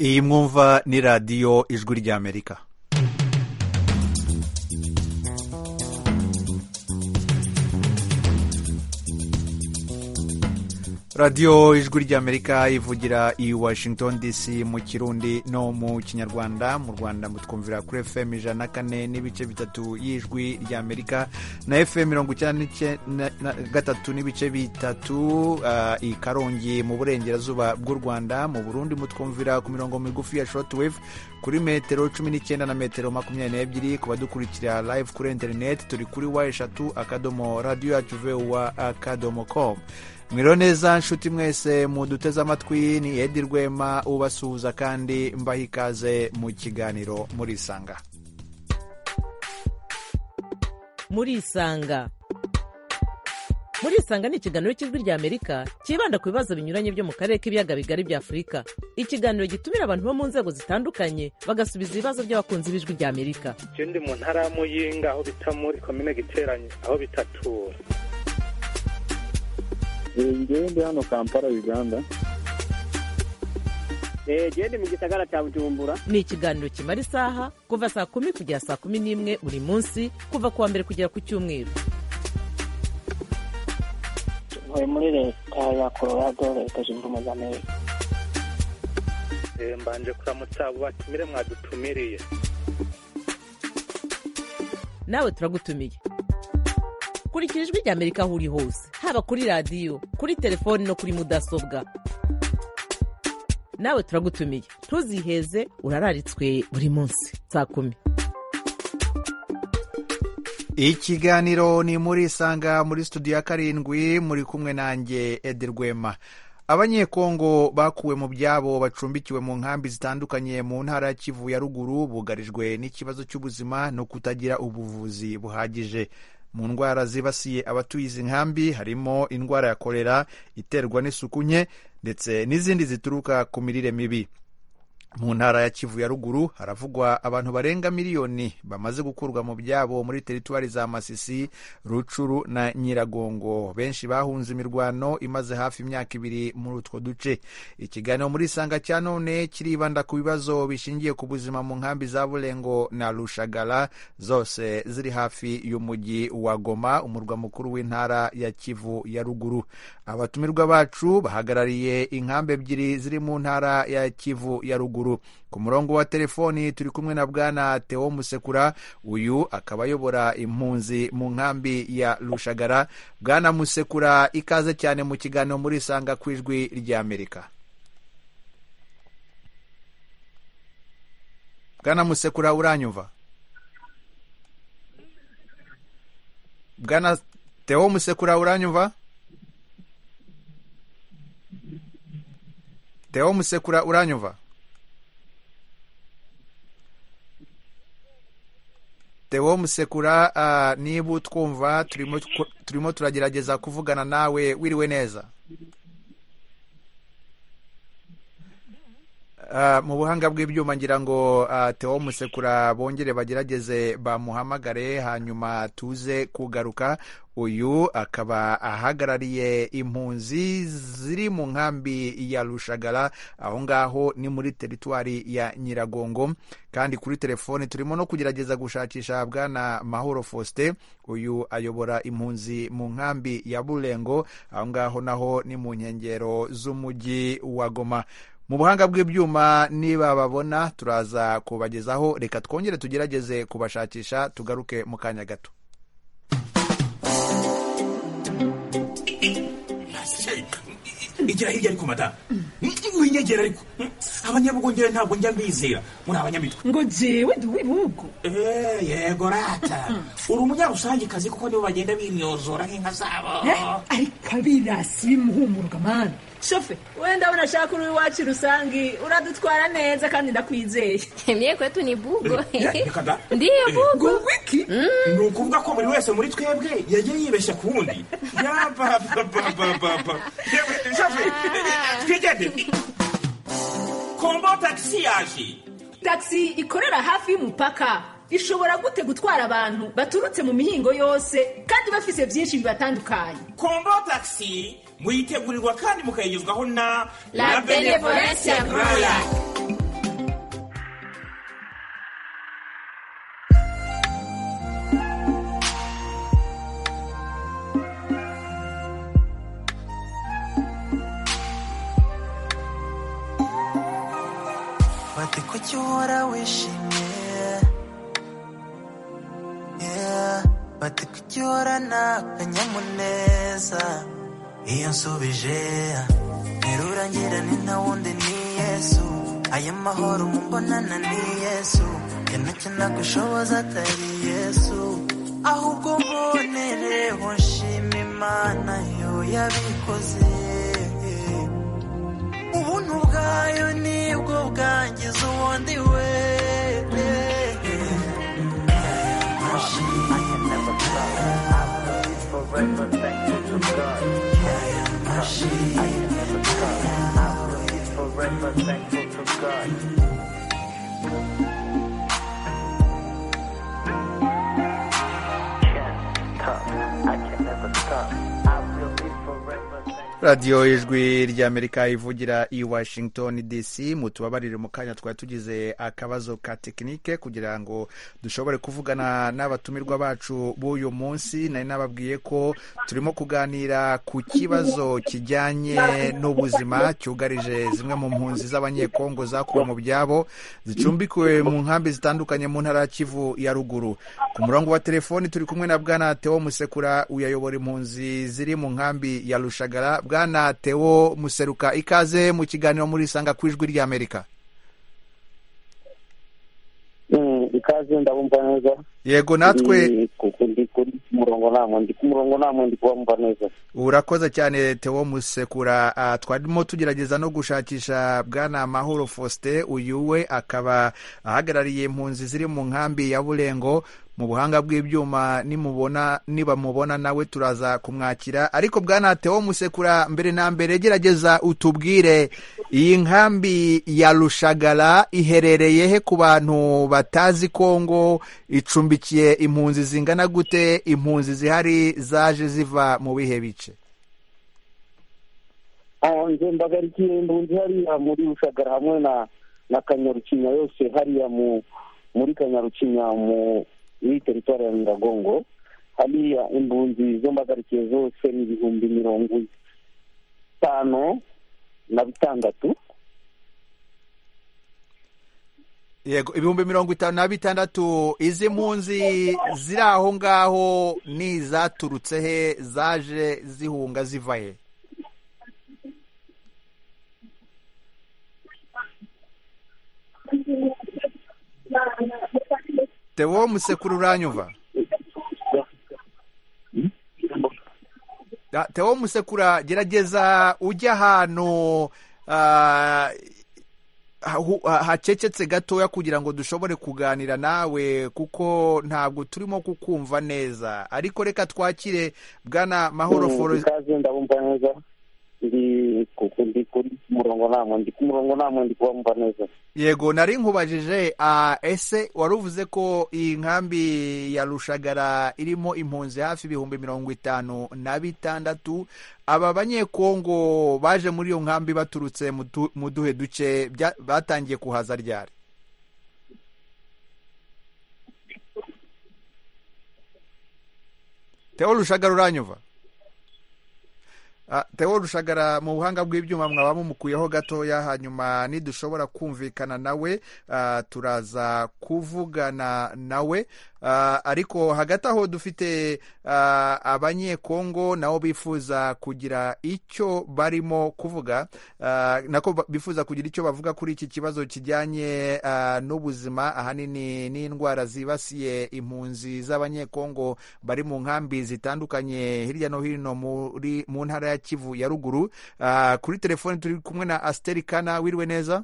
iyi mwumva ni radiyo ijwi ry'amerika radiyo ijwi ry'amerika ivugira i washington dc mu kirundi no mu kinyarwanda mu rwanda mutwumvira kuri fm ijana na kane n'ibice bitatu y'ijwi ry'amerika na fm mirongo icyenda na gatatu n'ibice bitatu uh, i karongi mu burengerazuba bw'u rwanda mu burundi mutwumvira ku mirongo migufi ya shortwave kuri metero cumi n'icyenda na metero makumyabiri n'ebyiri ku badukurikira live kuri interineti turi kuri wa eshatu akadomo radiyo yacu vuwa akadomo komu mwiriwe neza nshuti mwese muduteze amatwi ni edi rwema ubasuhuza kandi mbaha ikaze mu kiganiro murisanga murisanga murisanga ni ikiganiro cy'ijwi ry'amerika cyibanda ku bibazo binyuranye byo mu karere k'ibiyaga bigari bya afurika ikiganiro gitumira abantu bo mu nzego zitandukanye bagasubiza ibibazo by'abakunzi b'ijwi ry'amerika icyo ndi mu ntara ya muyinga aho bita muri komine giteranye aho bitatura ngewe ndi hano kampala uganda genda mu gisagara cya bujumbura ni ikiganiro kimara isaha kuva saa kumi kugera saa kumi n'imwe buri munsi kuva ku wa mbere kugera ku cyumweru tuvuye muri leta ya colorado leta zunze ubumwe za amerika mbanje kuramutsa abo batumire mwadutumiriye nawe turagutumiye kurikira ijwi ry'amerika aho uri hose haba kuri radiyo kuri telefoni no kuri mudasobwa nawe turagutumiye ntuziheze urararitswe buri munsi saa kumi ikiganiro ni muri sanga muri studio ya karindwi muri kumwe nanjye edi rwema abanyekongo bakuwe mu byabo bacumbikiwe mu nkambi zitandukanye mu ntara ya kivu ya ruguru bugarijwe n'ikibazo cy'ubuzima no kutagira ubuvuzi buhagije mu ndwara zibasiye abatuye izi nkambi harimo indwara ya korera iterwa n'isuku nke ndetse n'izindi zituruka ku mirire mibi mu ntara ya kivu ya ruguru haravugwa abantu barenga miliyoni bamaze gukurwa mu byabo muri teritwari za masisi rucuru na nyiragongo benshi bahunze imirwano imaze hafi imyaka ibiri muri utwo duce ikiganiro muri isanga cya none kiribanda ku bibazo bishingiye ku buzima mu nkambi za burengo na rushagara zose ziri hafi y'umujyi wa goma umurwa mukuru w'intara ya kivu ya ruguru abatumirwa bacu bahagarariye inkambi ebyiri ziri mu ntara ya kivu ya ruguru ku murongo wa telefoni turi kumwe na bwana Theo musekura uyu akaba ayobora impunzi mu nkambi ya rushagara bwana musekura ikaze cyane mu kiganiro muri isanga ku ijwi ry'amerika bwana musekura uranyumva bwana Theo musekura uranyumva Theo musekura uranyumva Theo musekura niba utwumva turimo turagerageza kuvugana nawe wiriwe neza mu buhanga bw'ibyuma ngira ngo Theo musekura bongere bagerageze bamuhamagare hanyuma tuze kugaruka uyu akaba ahagarariye impunzi ziri mu nkambi ya rushagara aho ngaho ni muri teritwari ya nyiragongo kandi kuri telefoni turimo no kugerageza gushakisha bwana mahoro faustin uyu ayobora impunzi mu nkambi ya burengo aho ngaho naho ni mu nkengero z'umujyi wa goma mu buhanga bw'ibyuma niba babona turaza kubagezaho reka twongere tugerageze kubashakisha tugaruke mu kanya gato igira hirya ariko madamu winyegera ariko abanyabugongera ntabwo njya mbizera muri abanyamitwe ngo jewe ndi uw'ibihugu yego rata uri umunyarusangikazi kuko nibo bagenda bimyozora nk'inka zabo ariko abirasi bimuhumurwa mani shofe wenda unashaka uri iwacu rusange uradutwara neza kandi ndakwizeye mye kwetu ni bugo ndiyo bugo wiki ni ukuvuga ko buri wese muri twebwe yagiye yibeshya ku wundi yabababababa shofe twigende kombo tagisi yaje tagisi ikorera hafi y'umupaka ishobora gute gutwara abantu baturutse mu mihingo yose kandi bafise byinshi bibatandukanye kombo tagisi muyitegurirwa kandi mukayigezwaho na la benevolencia royal icyo uhora wishimiye Yeah, bati ko icyo uhora ni akanyamuneza iyo nsubije ntirurangira ni nta wundi ni yesu aya mahoro mumbonana ni yesu yanacyo nagushoboza atari yesu ahubwo mbonereho nshima imana yo yabikoze ubuntu bwayo nibwo bwangiza uwundi we radiyo ijwi ry'amerika ivugira i washington dc mutubabarire mu kanya twari tugize akabazo ka tekinike kugira ngo dushobore kuvugana n'abatumirwa bacu b'uyu munsi nari nababwiye ko turimo kuganira ku kibazo kijyanye n'ubuzima cyugarije zimwe mu mpunzi z'abanyekongo zakuwe mu byabo zicumbikiwe mu nkambi zitandukanye mu ntara ya kivu ya ruguru ku murongo wa telefoni turi kumwe na bwana teo musekura uyayobora impunzi ziri mu nkambi ya rushagara bwana teo museruka ikaze mu kiganiro muri isanga ku ijwi ry'amerika Mm, ikaze ndabumva neza yego natwe Mm, kuko ndi kuri ku murongo namwe ndi ku murongo namwe ndi kubamva neza urakoze cyane teo musekura Ah, twarimo tugerageza no gushakisha bwana mahoro faustin uyu we akaba ahagarariye impunzi ziri mu nkambi ya burengo mu buhanga bw'ibyuma nimubona nibamubona nawe turaza kumwakira ariko bwana teo musekura mbere na mbere gerageza utubwire iyi nkambi ya rushagara iherereye he ku bantu batazi kongo icumbikiye impunzi zingana gute impunzi zihari zaje ziva mu bihe bice Ah, nje mbagarikiye impunzi hariya muri rushagara hamwe na na kanyarucinya yose hariya mu muri kanyarucinya mu muri teritwari ya nyiragongo hariya impunzi zo mbagarikiye zose ni ibihumbi mirongo itanu na bitandatu yego ibihumbi mirongo itanu na bitandatu izi mpunzi ziri aho ngaho ni izaturutse he zaje zihunga ziva he teo musekuru uranyumva Ah, teo musekura gerageza ujya ahantu ah, hahu- ha- hacecetse gatoya kugira ngo dushobore kuganira nawe kuko ntabwo turimo kukumva neza ariko reka twakire bwana mahoro Mm, Foro- ikaze ndabumva neza ndi ku- ndi kuri ku murongo namwe ndi ku murongo namwe ndi kubamva neza yego nari nkubajije ah, ese wari uvuze ko iyi nkambi ya rushagara irimo impunzi hafi ibihumbi mirongo itanu na bitandatu aba banyekongo baje muri iyo nkambi baturutse mu du- mu duhe duce bya- batangiye kuhaza ryari teo rushagara uranyumva Ah, teo rushagara mu buhanga bw'ibyuma mwaba mumukuyeho gatoya hanyuma nidushobora kumvikana nawe ah, turaza kuvugana nawe Ah, ariko hagati aho dufite ah, abanyekongo nabo bifuza kugira icyo barimo kuvuga Ah, nako ba- bifuza kugira icyo bavuga kuri iki kibazo kijyanye ah, n'ubuzima ahanini n'indwara zibasiye impunzi z'abanyekongo bari mu nkambi zitandukanye hirya no hino muri mu ntara ya kivu ya ruguru Ah, kuri telefoni turi kumwe na asiteri kana wiriwe neza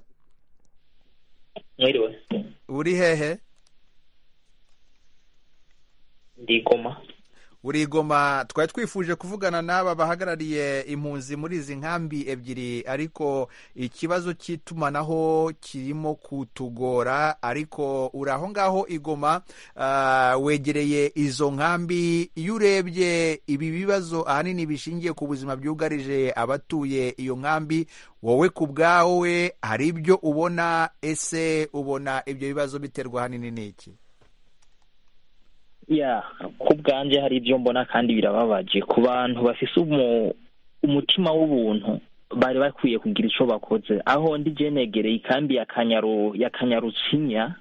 Mwiriwe, uri hehe ndi Goma. urigoma twari twifuje kuvugana n'aba bahagarariye impunzi muri izi nkambi ebyiri ariko ikibazo cy'itumanaho kirimo kutugora ariko uri aho ngaho igoma ah, wegereye izo nkambi iyo urebye ibi bibazo ahanini bishingiye ku buzima byugarije abatuye iyo nkambi wowe ku bwawe hari ibyo ubona ese ubona ibyo bibazo biterwa ahanini n'iki ya ku bwanjye hari ibyo mbona kandi birababaje ku bantu bafise umu- umutima w'ubuntu bari bakwiye kugira icyo bakoze aho ndi negereye ikambi ya kanyaru ya kanyarucinya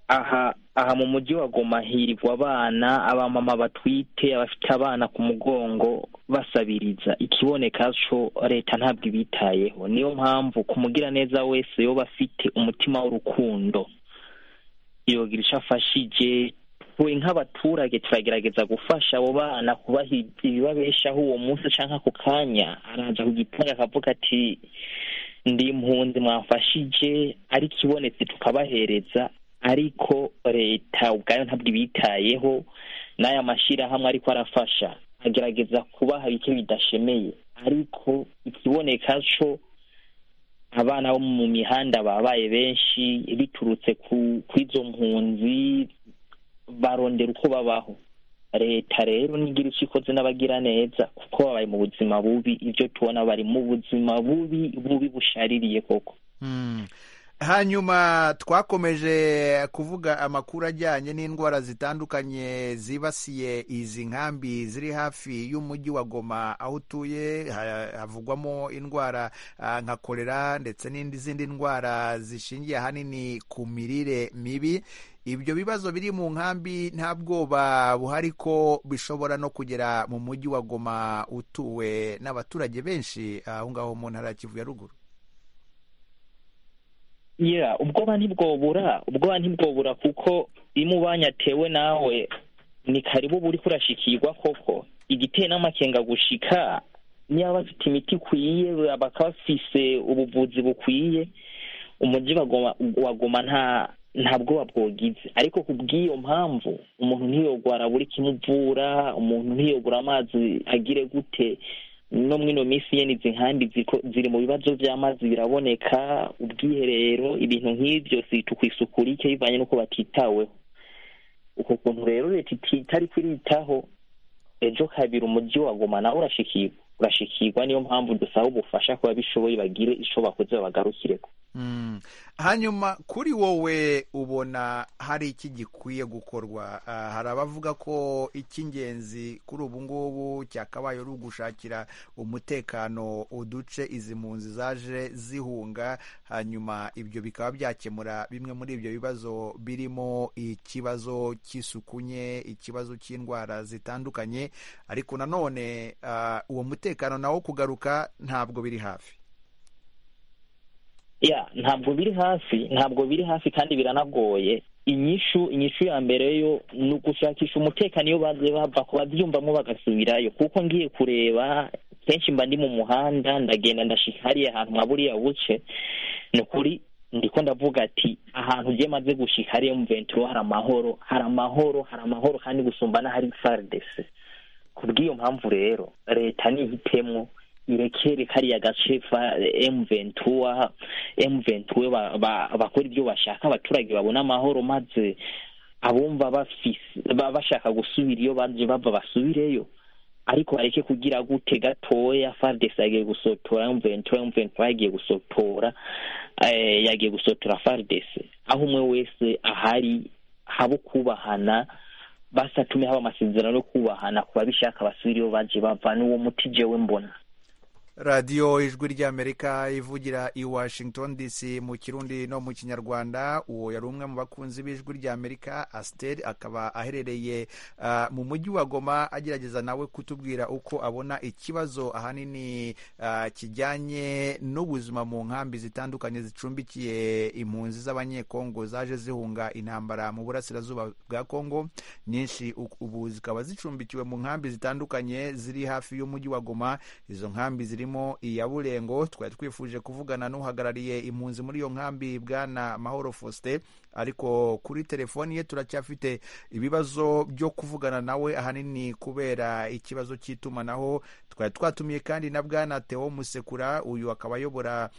aha aha mu mujyi wa goma hirigwa abana abamama batwite abafite abana ku mugongo basabiriza ikiboneka cyo leta ntabwo ibitayeho niyo mpamvu ku mugiraneza wese yoba afite umutima w'urukundo yogira icyo afashije we nk'abaturage turagerageza gufasha abo bana kubaha ibibabeshaho uwo munsi cyangwa ako kanya araza kugitanga akavuga ati ndi impunzi mwafashije ariko ibonetse tukabahereza ariko leta ubwayo ntabwo ibitayeho n'aya mashyirahamwe ariko arafasha agerageza kubaha bike bidashemeye ariko ikiboneka cyo abana bo mu mihanda babaye benshi biturutse ku izo mpunzi barondera uko babaho leta rero nigira icyo ikoze n'abagira neza kuko babaye mu buzima bubi ibyo tubona bari mu buzima bubi bubi bushaririye koko hanyuma twakomeje kuvuga amakuru ajyanye n'indwara zitandukanye zibasiye izi nkambi ziri hafi y'umujyi wa goma aho utuye havugwamo indwara nka korera ndetse n'izindi ndwara zishingiye ahanini ku mirire mibi ibyo bibazo biri mu nkambi nta bwoba buhari ko bishobora no kugera mu mujyi wa goma utuwe n'abaturage benshi aho ngaho mu ntara ya kivu ya ruguru yeah ubwoba ntibwobura ubwoba ntibwobura kuko iyo umubanyi atewe nawe ni karibu uba uri kurashikirwa koko igiteye n'amakenga gushika niba bafite imiti ikwiye bakaba bafise ubuvuzi bukwiye umujyi wagoma nta nta bwoba bwogize ariko ku bw'iyo mpamvu umuntu ntiyogwara buri kimuvura umuntu ntiyogura amazi agire gute no muri ino minsi nyine izi nkambi ziri mu bibazo by'amazi biraboneka ubwiherero ibintu nk'ibyo zita ku isuku rike bivanye n'uko batitaweho uko kuntu rero leta itari kwiritaho ejo kabiri umujyi wagoma nawe urashikirwa urashikirwa niyo mpamvu dusaba ubufasha ku babishoboye bagire icyo bakoze babagarukireko hanyuma kuri wowe ubona hari iki gikwiye gukorwa hari abavuga ko icy'ingenzi kuri ubu ngubu cyakabaye ari ugushakira umutekano uduce izi mpunzi zaje zihunga hanyuma ibyo bikaba byakemura bimwe muri ibyo bibazo birimo ikibazo cy'isuku nke ikibazo cy'indwara zitandukanye ariko nanone uwo mutekano nawo kugaruka ntabwo biri hafi ya ntabwo biri hafi ntabwo biri hafi kandi biranagoye inyishu inyishu ya mbere yo ni ugushakisha umutekano iyo baze bava ku babyumvamo bagasubirayo kuko ngiye kureba kenshi mba ndi mu muhanda ndagenda ndashika hariya ahantu nka buriya buce ni ukuri ndiko ndavuga ati ahantu ugiye maze gushika hariya mu venturo hari amahoro hari amahoro hari amahoro kandi gusumba n'ahari faridese ku bw'iyo mpamvu rero leta ntihitemwo irekere kariya gace emuventura emuventura bakora ibyo bashaka abaturage babona amahoro maze abumva bashaka gusubira iyo baje bava basubireyo ariko bareke kugira gute gatoya faridesi yagiye gusotora emuventura emuventura yagiye gusotora yagiye gusotora faridesi aho umwe wese ahari haba ukubahana basatume haba amasezerano yo kubahana ku babishaka basubira iyo baje bava n'uwo muti jewe mbona radiyo ijwi ry'amerika ivugira i washington dc mu kirundi no mu kinyarwanda uwo yari umwe mu bakunzi b'ijwi ry'amerika asiteri akaba aherereye mu mujyi wa goma agerageza nawe kutubwira uko abona ikibazo ahanini kijyanye n'ubuzima mu nkambi zitandukanye zicumbikiye impunzi z'abanyekongo zaje zihunga intambara mu burasirazuba bwa kongo nyinshi ubu zikaba zicumbikiwe mu nkambi zitandukanye ziri hafi y'umujyi wa goma izo nkambi ziri irimo iya burengo twari twifuje kuvugana n'uhagarariye impunzi muri iyo nkambi bwana mahoro faustin ariko kuri telefoni ye turacyafite ibibazo byo kuvugana nawe ahanini kubera ikibazo cy'itumanaho twari twatumiye kandi na bwana teo musekura uyu akaba ayobora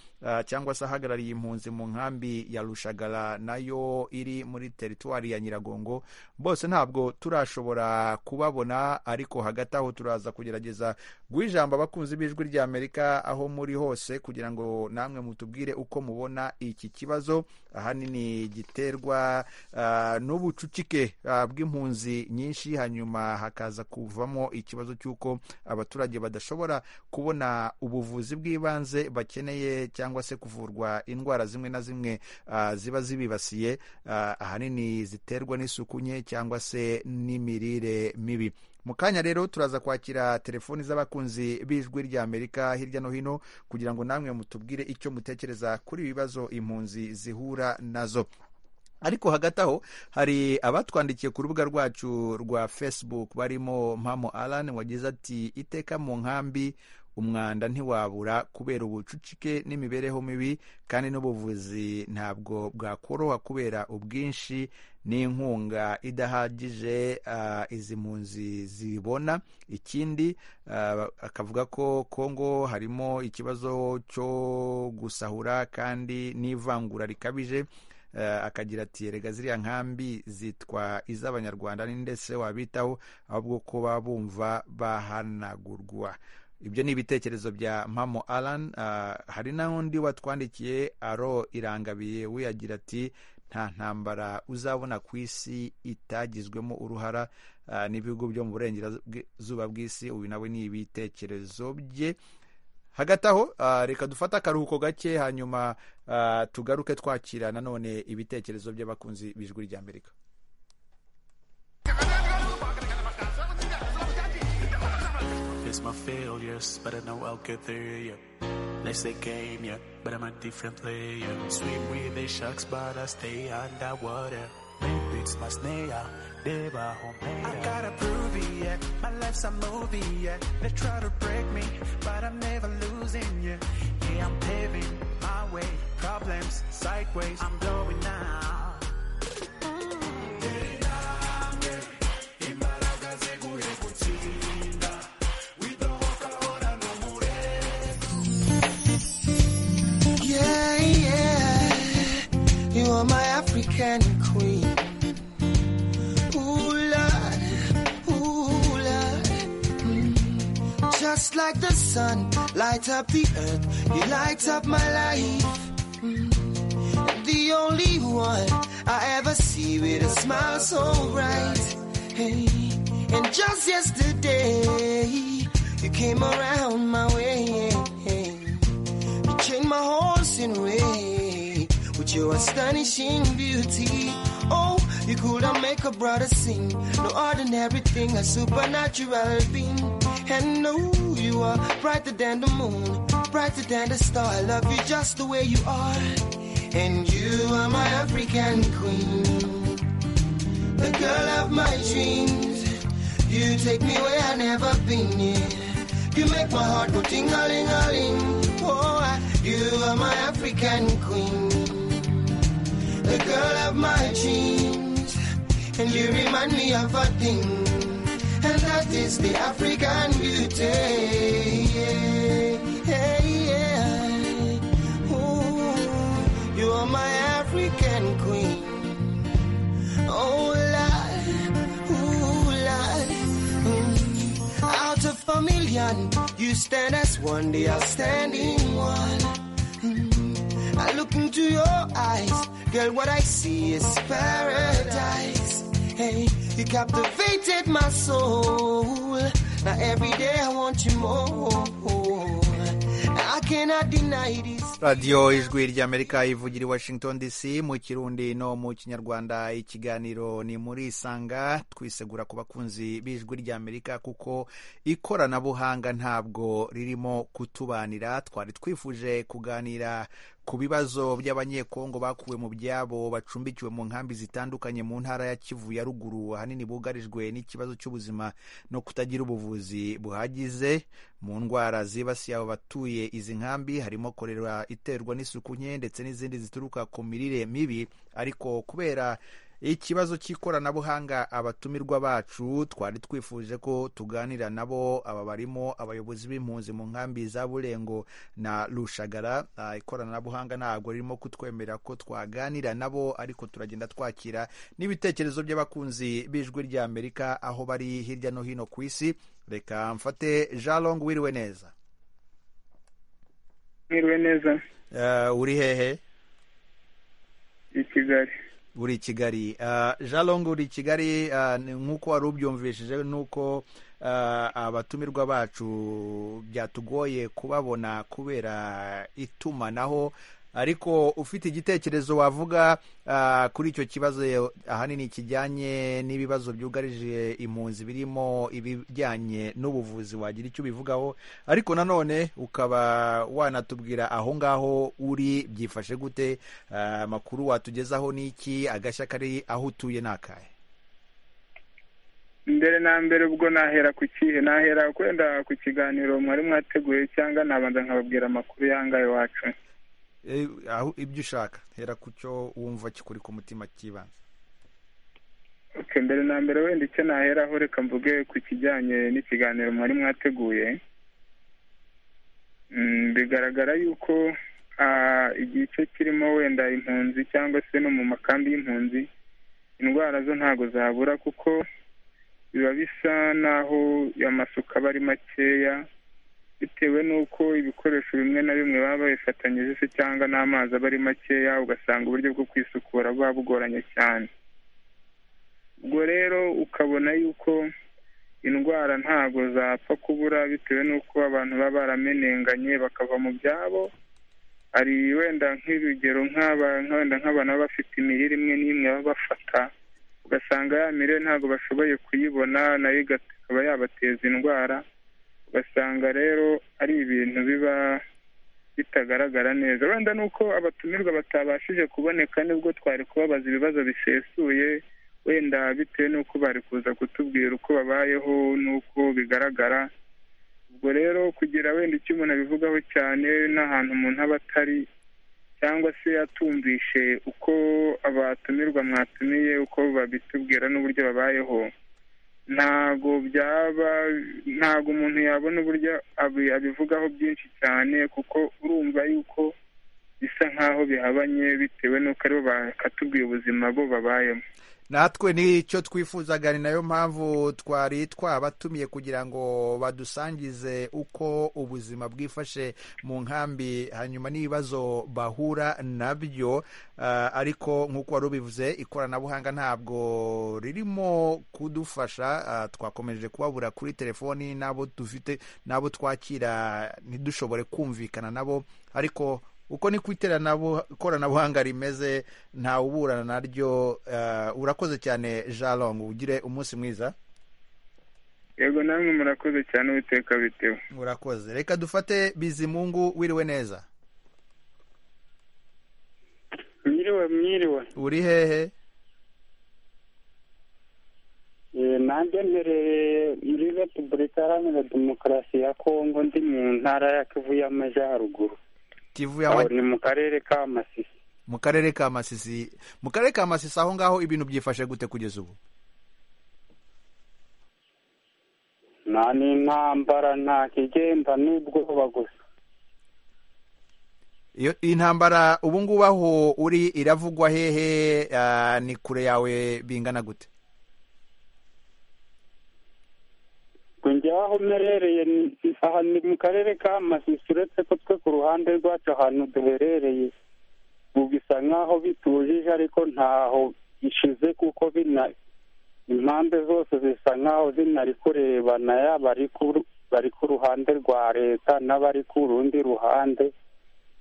cyangwa se ahagarariye impunzi mu nkambi ya rushagara nayo iri muri teritwari ya nyiragongo bose ntabwo turashobora kubabona ariko hagati aho turaza kugerageza guha ijambo abakunzi b'ijwi rya amerika aho muri hose kugira ngo namwe mutubwire uko mubona iki kibazo ahanini gitera biterwa ah, n'ubucucike ah, bw'impunzi nyinshi hanyuma hakaza kuvamo ikibazo cy'uko abaturage badashobora kubona ubuvuzi bw'ibanze bakeneye cyangwa se kuvurwa indwara zimwe na zimwe ah, ziba zibibasiye ah, ahanini ziterwa n'isuku nke cyangwa se n'imirire mibi mu kanya rero turaza kwakira telefoni z'abakunzi b'ijwi ry'amerika hirya no hino kugira ngo namwe mutubwire icyo mutekereza kuri ibi bibazo impunzi zihura nazo ariko hagati aho hari abatwandikiye ku rubuga rwacu rwa facebook barimo mpamo alan wagize ati iteka mu nkambi umwanda ntiwabura kubera ubucucike n'imibereho mibi kandi n'ubuvuzi ntabwo bwakoroha kubera ubwinshi n'inkunga idahagije ah, izi mpunzi zibona ikindi ah, akavuga ko kongo harimo ikibazo cyo gusahura kandi n'ivangura rikabije Eh, akagira ati erega ziriya nkambi zitwa iz'abanyarwanda ni ndetse wabitaho ahubwo ko baba bumva bahanagurwa ibyo ni ibitekerezo bya mpamo alan ah, hari n'undi watwandikiye aro irangabiye we agira ati nta ntambara uzabona ku isi itagizwemo uruhara ah, n'ibihugu byo mu burengerazuba bw'isi uyu nawe ni ibitekerezo bye hagati aho ah, reka dufate akaruhuko gake hanyuma ah, tugaruke twakira nanone ibitekerezo by'abakunzi b'ijwi ry'amerika It's my failures, but I know I'll get there, yeah. Next the game, yeah, but I'm a different player. Swim with the sharks, but I stay underwater. Maybe it's my snare, they were homemade. I gotta prove it, yeah. My life's a movie, yeah. They try to break me, but I'm never losing, yeah. Yeah, I'm paving my way. Problems sideways, I'm blowing now. Yeah, yeah. You are my African queen. Ooh, Lord. Ooh, Lord. Mm. Just like the sun, light up the earth. You light up my life. Mm. The only one I ever see with a smile so bright. Hey. And just yesterday, you came around my way. You changed my horse in way with your astonishing beauty. Oh, you could not make a brother sing. No ordinary thing, a supernatural being. And no, you are brighter than the moon, brighter than the star. I love you just the way you are. And you are my African queen, the girl of my dreams. You take me where I never been. Yeah. You make my heart go ting a ling a ling. Oh, I- you are my African queen, the girl of my dreams, and you remind me of a thing, and that is the African beauty. Yeah, yeah. Ooh, you are my African queen. Oh, Lord, ooh, Lord. Mm. Out of a million, you stand as one, the outstanding one. Mm. I look into your eyes, girl, what I see is paradise. Hey, you captivated my soul. Now every day I want you more. I cannot deny this. radiyo ijwi ry'amerika ivugira i washington dc mu kirundi no mu kinyarwanda ikiganiro ni muri isanga twisegura ku bakunzi b'ijwi ry'amerika kuko ikoranabuhanga ntabwo ririmo kutubanira twari twifuje kuganira ku bibazo by'abanyekongo bakuwe mu byabo bacumbikiwe mu nkambi zitandukanye mu ntara ya kivu ya ruguru ahanini bugarijwe n'ikibazo cy'ubuzima no kutagira ubuvuzi buhagize mu ndwara zibasiye abo batuye izi nkambi harimo korera iterwa n'isuku nke ndetse n'izindi zituruka ku mirire mibi ariko kubera ikibazo cy'ikoranabuhanga abatumirwa bacu twari twifuje ko tuganira nabo aba barimo abayobozi b'impunzi mu nkambi za burengo na rushagara Ah, ikoranabuhanga ntabwo ririmo kutwemera ko twaganira nabo ariko turagenda twakira n'ibitekerezo by'abakunzi b'ijwi ry'amerika aho bari hirya no hino ku isi reka mfate jean long wiriwe neza mwiriwe neza Eh, uri hehe i kigali uri i kigali jalong uri i kigali nk'uko wari ubyumvishije n'uko abatumirwa bacu byatugoye kubabona kubera itumanaho ariko ufite igitekerezo wavuga kuri icyo kibazo ahanini kijyanye n'ibibazo byugarije impunzi birimo ibijyanye n'ubuvuzi wagira icyo ubivugaho ariko nanone ukaba wanatubwira aho ngaho uri byifashe gute amakuru watugezaho n'iki agashya kari aho utuye n'akahe mbere na mbere ubwo nahera ku kihe nahera kwenda ku kiganiro mwari mwateguye cyangwa nabanza nkababwira amakuru yangaye wacu aho ibyo ushaka hera ku cyo wumva kikuri ku mutima cy'ibanze mbere na mbere wenda icyo naheraho reka mvuge ku kijyanye n'ikiganiro mwari mwateguye bigaragara yuko igice kirimo wenda impunzi cyangwa se no mu makambi y'impunzi indwara zo ntabwo zabura kuko biba bisa n'aho amasuka aba ari makeya bitewe n'uko ibikoresho bimwe na bimwe baba babifatanyije se cyangwa n'amazi aba ari makeya ugasanga uburyo bwo kwisukura buba bugoranye cyane ubwo rero ukabona yuko indwara ntabwo zapfa kubura bitewe n'uko abantu baba baramenenganye bakava mu byabo hari wenda nk'urugero nk'abana baba bafite imirire imwe n'imwe baba bafata ugasanga ya mirire ntabwo bashoboye kuyibona nayo ikaba yabateza indwara ugasanga rero ari ibintu biba bitagaragara neza wenda nuko abatumirwa batabashije kuboneka nibwo twari kubabaza ibibazo bisesuye wenda bitewe n'uko bari kuza kutubwira uko babayeho n'uko bigaragara ubwo rero kugira wenda icyo umuntu abivugaho cyane n'ahantu umuntu aba atari cyangwa se atumvishe uko abatumirwa mwatumiye uko babitubwira n'uburyo babayeho ntago byaba ntago umuntu yabona uburyo abivugaho byinshi cyane kuko urumva yuko bisa nk'aho bihabanye bitewe n'uko aribo bakatubwiye ubuzima bo babayemo natwe nicyo twifuzaga ni nayo mpamvu twari twabatumiye kugira ngo badusangize uko ubuzima bwifashe mu nkambi hanyuma n'ibibazo bahura nabyo ariko nk'uko wari ubivuze ikoranabuhanga ntabwo ririmo kudufasha twakomeje kubabura kuri telefoni n'abo dufite n'abo twakira ntidushobore kumvikana nabo ariko uko ni ku ikoranabuhanga rimeze ntawe uburana naryo urakoze cyane jalong ugire umunsi mwiza yego namwe murakoze cyane uwiteka bitewe urakoze reka dufate bizimungu wiriwe neza mwiriwe mwiriwe uri hehe nanjye mbereye muri repubulika iharanira demokarasi ya kongo ndi mu ntara ya kivu y'amajyaruguru kivu yawe ni mu karere ka masisi mu karere ka masisi mu karere ka masisi aho ngaho ibintu byifashe gute kugeza ubu nta n'intambara nta kigenda n'ubwoba gusa iyo intambara ubu ngubu aho uri iravugwa hehe ni kure yawe bingana gute njyewe aho mperereye aha ni mu karere ka masisi uretse ko twe ku ruhande rwacu ahantu duherereye bisa nk'aho bitujije ariko ntaho ishize kuko bina impande zose zisa nk'aho zinari kurebana yaba bari ku ruhande rwa leta n'abari ku rundi ruhande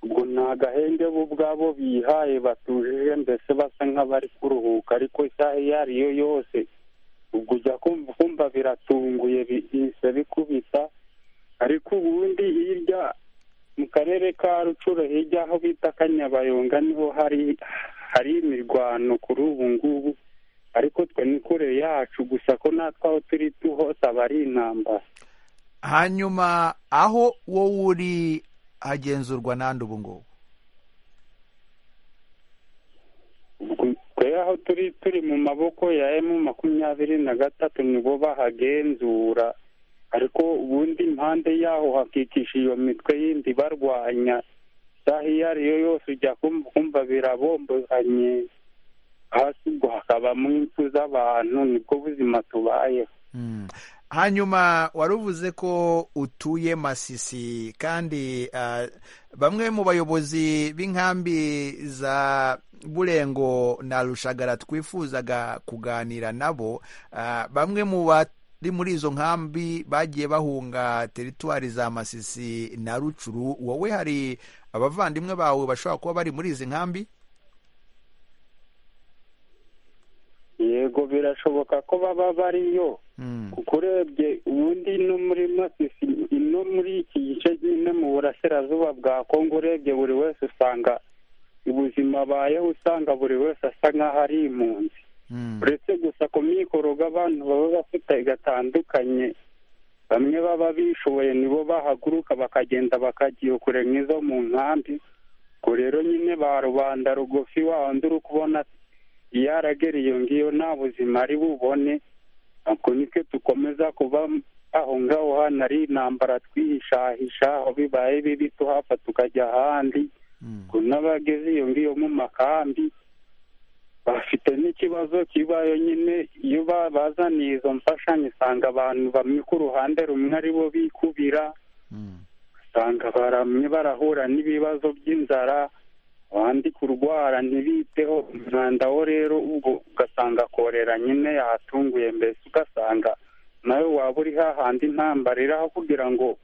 ubwo ni agahenge bo ubwabo bihaye batujije mbese basa nk'abari kuruhuka ariko isaha iyo ari yo yose ubwo ujya kumva biratunguye bihise bikubita ariko ubundi hirya mu karere ka rucuro hirya aho bita kanyabayonga niho hari hari imirwano kuri ubu ngubu ariko twe ni kure yacu gusa ko natwe aho turi hose aba ari intambara hanyuma aho wowe uri hagenzurwa n'andi ubu ngubu twe aho turi turi mu maboko ya emu makumyabiri na gatatu nibo bahagenzura ariko ubundi impande yaho hakikije iyo mitwe yindi barwanya isaha iyo ari yo yose ujya kumva birabombozanye hasi ubwo hakabamo impfu z'abantu nibwo buzima tubayeho hanyuma wari uvuze ko utuye masisi kandi bamwe mu bayobozi b'inkambi za burengo na rushagara twifuzaga kuganira nabo bamwe mu bari muri izo nkambi bagiye bahunga teritwari za masisi na rucuru wowe hari abavandimwe bawe bashobora kuba bari muri izi nkambi yego birashoboka ko baba bariyo kuko urebye ubundi no muri masisi no muri iki gice nyine mu burasirazuba bwa kongo urebye buri wese usanga ubuzima abayeho usanga buri wese asa nk'aho ari impunzi uretse gusa ku mikoro abantu baba bafite gatandukanye bamwe baba bishoboye nibo bahaguruka bakagenda bakagiye kure nk'izo mu nkambi ubwo rero nyine ba rubanda rugufi wawundi uri kubona iyo aragera iyo ngiyo nta buzima ari bubone ako nitwe dukomeza kuba aho ngaho hano ari intambara twihishahisha aho bibaye bibi tuhapfa tukajya ahandi ngo n'abageze iyo ngiyo mu makambi bafite n'ikibazo kibayo nyine iyo bazaniye izo mfashanyo usanga abantu bamwe ku ruhande rumwe ari bo bikubira usanga baramye barahura n'ibibazo by'inzara abandi kurwara ntibiteho umwanda wo rero ubwo ugasanga korera nyine yahatunguye mbese ugasanga nawe waba uri hahandi intambara iraho kugira ngo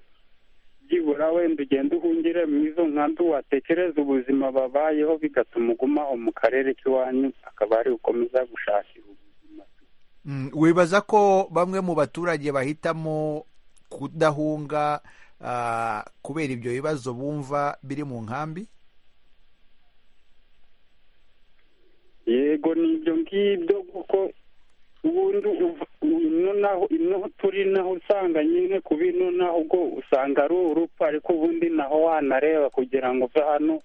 byibura wenda ugende uhungire mu izo nkambi watekereza ubuzima babayeho bigatuma ugumaho mu karere k'iwanyu akaba ari ukomeza gushakira ubuzima wibaza ko bamwe mu baturage bahitamo kudahunga kubera ibyo bibazo bumva biri mu nkambi yego ni ibyo ngibyo kuko ubundi ino turi naho usanga nyine kuba ino naho ubwo usanga ari urupfu ariko ubundi naho wanareba kugira ngo uve hano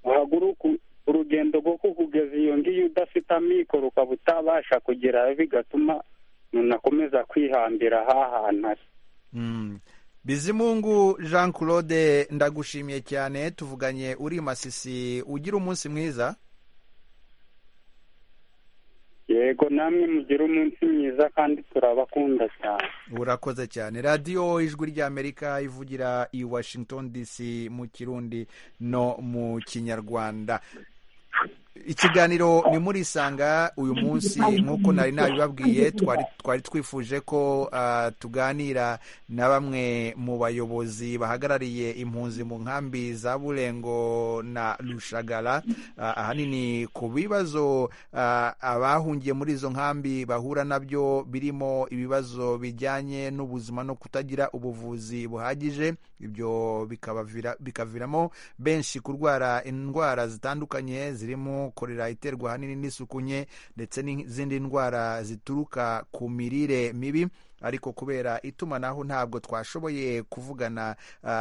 uhaguruke urugendo rwo kukugeza iyo ngiyo udafite amikoro ukaba utabasha kugerayo bigatuma umuntu akomeza kwihambira hahantu ari bizimungu jean claude ndagushimiye cyane tuvuganye uri masisi ugira umunsi mwiza yego namwe mugire umunsi mwiza kandi turabakunda cyane urakoze cyane radiyo ijwi ry'amerika ivugira i washington dc mu kirundi no mu kinyarwanda ikiganiro ni muri isanga uyu munsi nk'uko nari nabibabwiye twari twifuje ko tuganira na bamwe mu bayobozi bahagarariye impunzi mu nkambi za burengo na rushagara ahanini ku bibazo abahungiye muri izo nkambi bahura nabyo birimo ibibazo bijyanye n'ubuzima no kutagira ubuvuzi buhagije ibyo bikaviramo benshi kurwara indwara zitandukanye zirimo korera iterwa ahanini n'isuku nke ndetse n'izindi ndwara zituruka ku mirire mibi ariko kubera itumanaho ntabwo twashoboye kuvugana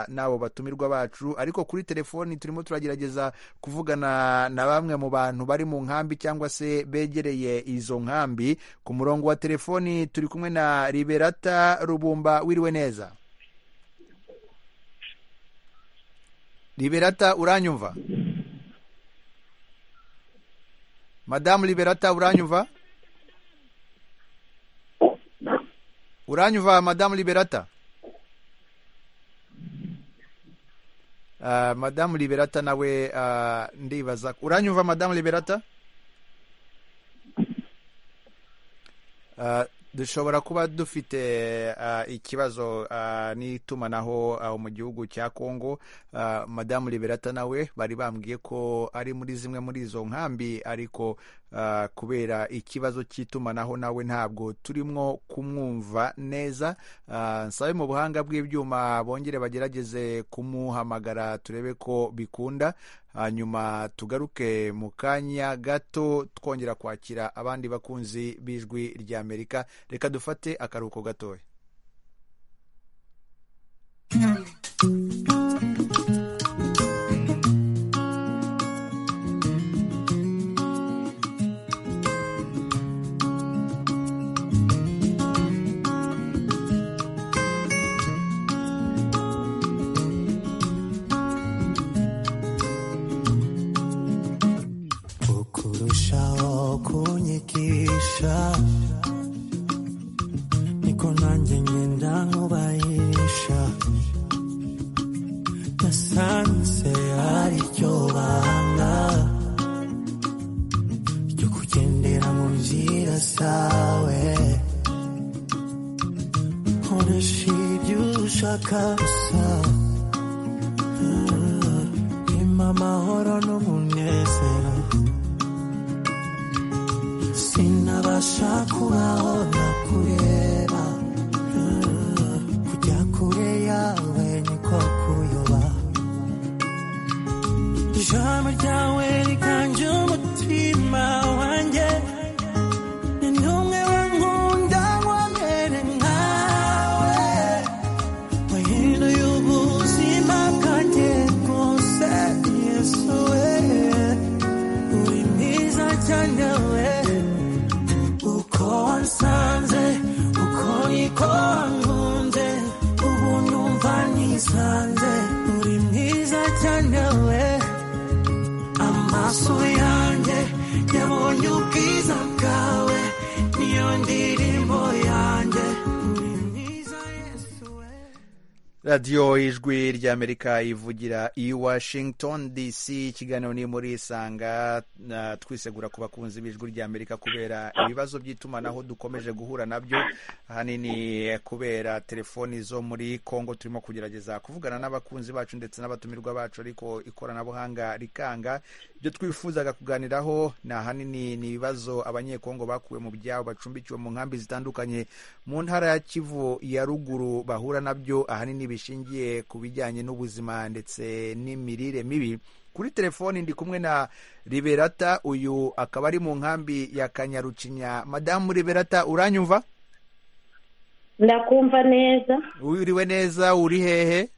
n'abo batumirwa bacu ariko kuri telefoni turimo turagerageza kuvugana na bamwe mu bantu bari mu nkambi cyangwa se begereye izo nkambi ku murongo wa telefoni turi kumwe na liberata rubumba wiriwe neza liberata uranyumva madamu liberata uranyumva uranyumva madamu liberata uh, madamu liberata nawe uh, ndibaza uranyumva madamu liberata uh, dushobora kuba dufite ikibazo n'itumanaho mu gihugu cya kongo madamu liberata nawe bari bambwiye ko ari muri zimwe muri izo nkambi ariko kubera ikibazo cy'itumanaho nawe ntabwo turimo kumwumva neza nsabe mu buhanga bw'ibyuma bongere bagerageze kumuhamagara turebe ko bikunda hanyuma tugaruke mu kanya gato twongera kwakira abandi bakunzi b'ijwi ry'amerika reka dufate akaruhuko gatoya kurushaho kunyigisha niko nanjye nyine wanna feed you shakasa impa amahoro n'umunezero sinabasha kubaho ntakureba kujya kure yawe niko kuyoba ijambo ryawe riganje umutima wanjye ni n'umwe wankunda wamere nkawe wahinduye ubuzima bwanjye bwose yesu we uri mwiza cyane we uko wansanze uko niko wankunze ubu numva nisanze uri mwiza cyane we amaso yanjye yabonye ubwiza bwawe niyo ndirimbo yanjye radiyo ijwi ry'amerika ivugira i washington dc ikiganiro ni muri isanga na twisegura ku bakunzi b'ijwi ry'amerika kubera ibibazo by'itumanaho dukomeje guhura nabyo ahanini kubera telefoni zo muri congo turimo kugerageza kuvugana n'abakunzi bacu ndetse n'abatumirwa bacu ariko ikoranabuhanga rikanga ibyo twifuzaga kuganiraho ni ahanini ni ibibazo abanyekongo bakuwe mu byabo bacumbikiwe mu nkambi zitandukanye mu ntara ya kivu ya ruguru bahura nabyo ahanini ahanini bishingiye ku bijyanye n'ubuzima ndetse n'imirire mibi kuri telefoni ndi kumwe na liberata uyu akaba ari mu nkambi ya kanyarucinya madamu liberata uranyumva ndakumva neza uriwe neza uri hehe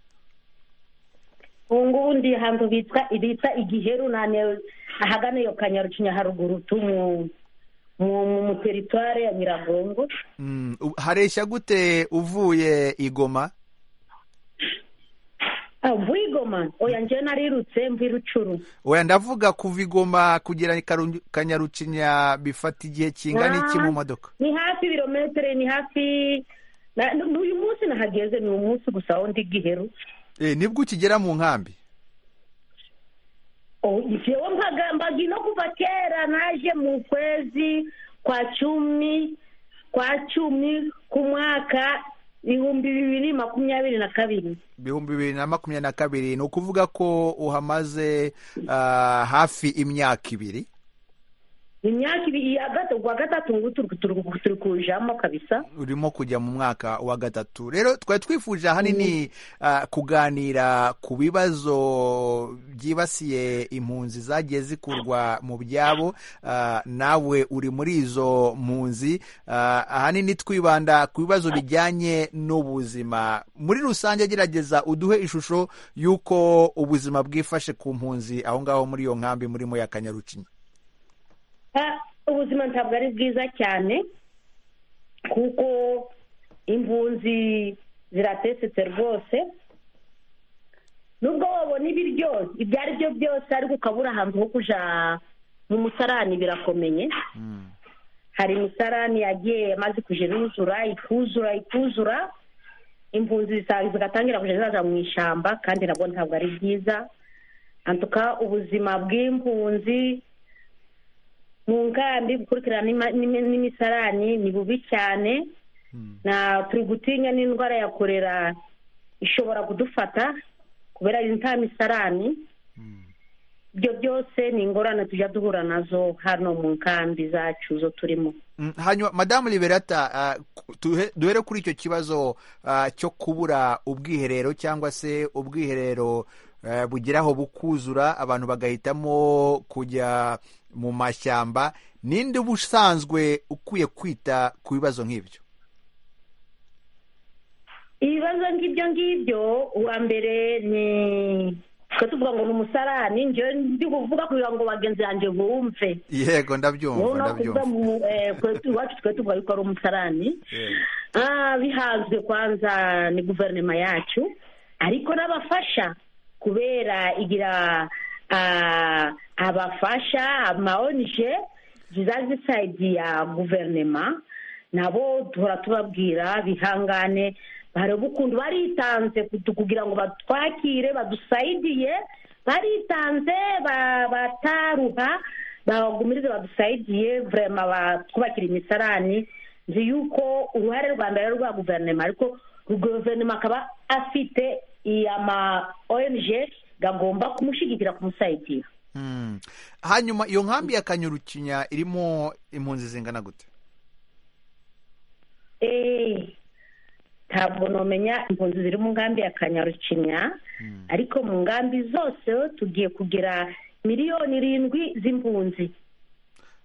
ubu ngubu ndi ahantu bitwa bita igiheru nane ahagana iyo kanyarucinya haruguru tu mu mu mu teritware ya nyiragongo Mm, u- hareshya gute uvuye igoma Ah, mvuye igoma oya njyewe narirutse mvuye rucuru oya ndavuga kuva igoma kugera i Karu- kanyarucinya bifata igihe kingana iki mu modoka ni hafi ibirometero ni hafi na- n'uyu munsi nahageze ni umunsi gusa aho ndi giheru Eh, nibwo ukigera mu nkambi jewe mpagambaga ino kuva kera naje mu kwezi kwa cumi kwa cumi ku mwaka ibihumbi bibiri makumyabiri na kabiri ibihumbi bibiri na makumyabiri na kabiri ni ukuvuga ko uhamaze ah, hafi imyaka ibiri imyaka ibiri ya gatatu kwa gatatu ngo turi turi- turi kujamo kabisa urimo kujya mu mwaka wa gatatu rero twari twifuje ahanini ah, kuganira ku bibazo byibasiye impunzi zagiye zikurwa mu byabo ah, nawe uri muri izo mpunzi ah, ahanini twibanda ku bibazo bijyanye n'ubuzima muri rusange gerageza uduhe ishusho y'uko ubuzima bwifashe ku mpunzi aho ngaho muri iyo nkambi murimo ya kanyarucinya Ah, ubuzima ntabwo ari bwiza cyane kuko impunzi ziratesetse rwose nubwo wabona ibiryo ibyo ari byo byose ariko ukabura ahantu ho kuja mu musarani birakomeye hari imisarani yagiye amaze kuja iruzura ikuzura ikuzura impunzi zisa- zigatangira kuja zaza mu ishyamba kandi nabwo ntabwo ari byiza antuka ubuzima bw'impunzi mu nkambi gukurikirana n'ima- n'imi- n'imisarani ni bubi cyane na turi gutinya n'indwara ya korera ishobora kudufata kubera yuko nta misarani ibyo byose ni ingorane tujya duhura nazo hano mu nkambi zacu zo turimo Mm, hanyuma madamu liberata ah, ku- duhe- duhere kuri icyo kibazo ah, cyo kubura ubwiherero cyangwa se ubwiherero eh, bugeraho bukuzura abantu bagahitamo kujya mu mashyamba ninde uba usanzwe ukwiye kwita ku bibazo nk'ibyo ibibazo nk'ibyo ngibyo uwa mbere ni twe tuvuga ngo ni umusarani njyewe ndi kuvuga kugira ngo bagenzi banjye bumve yego ndabyumva noneho kuvuga ndabyumva mu eh, kwe- iwacu twe tuvuga yuko ari umusarani Ah, bihanzwe kwanza ni guverinoma yacu ariko n'abafasha kubera igira ah, abafasha amaonje ziza zisaidiya guverinoma nabo duhora tubabwira bihangane bareba ukuntu baritanze kutu- kugira ngo batwakire badusaidiye baritanze ba- bataruha bagumirize badusaidiye vurema batwubakira imisarani nzi yuko uruhare rwa mbere ari urwa guverinoma ariko guverinoma akaba afite ama ONG agomba kumushyigikira kumusayidira hanyuma iyo nkambi ya kanyurukinya irimo impunzi zingana gute ntabwo numenya impunzi ziri mu nkambi ya kanyarukinya ariko mu nkambi zose tugiye kugira miliyoni irindwi z'impunzi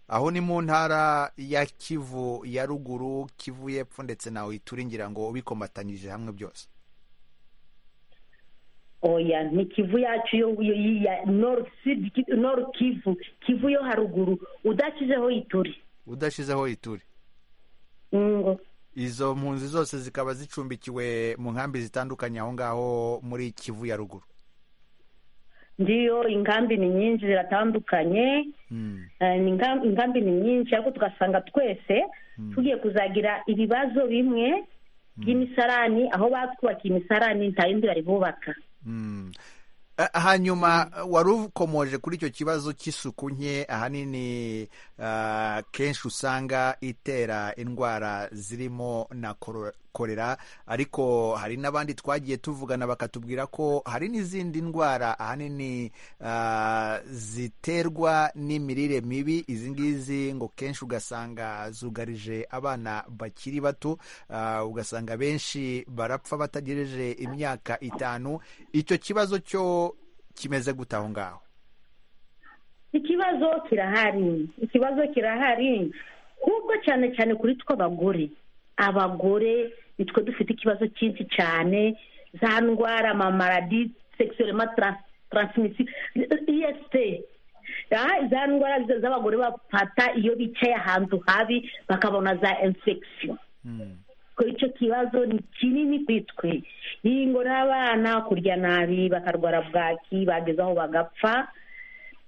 aho ni mu ntara ya kivu ya ruguru kivu y'epfo ndetse nawe ituringira ngo ubikomatanyije hamwe byose oya ni kivu yacu yo yo- ya noru sidi ki- noru kivu kivu yo haruguru udashyizeho ituri udashizeho ituri ngo izo mpunzi zose zikaba zicumbikiwe mu nkambi zitandukanye aho ngaho muri kivu ya ruguru ndiyo ingambi ni nyinshi ziratandukanye Eh, ni ingam- ingambi ni nyinshi ariko tugasanga twese tugiye kuzagira ibibazo bimwe by'imisarani aho batwubakiye imisarani nta yindi bari bubaka Eh, hanyuma wari ukomoje kuri icyo kibazo cy'isuku nke ahanini ah, kenshi usanga itera indwara zirimo na koro- korera ariko hari n'abandi twagiye tuvugana bakatubwira ko hari n'izindi ndwara ahanini ah, ziterwa n'imirire mibi izi ngizi ngo kenshi ugasanga zugarije abana bakiri bato ah, ugasanga benshi barapfa batagejeje imyaka itanu icyo kibazo cyo kimeze gute aho ngaho ikibazo kirahari ikibazo kirahari kuko cyane cyane kuri twe abagore abagore nitwe dufite ikibazo cyinshi cyane za ndwara amamaradi sekisiyolema taransimisi iyesite za ndwara z- z'abagore bafata iyo bicaye ahantu habi bakabona za infection ko icyo kibazo ni kinini ku itwe iyi ngo n'abana kurya nabi bakarwara bwaki bageze aho bagapfa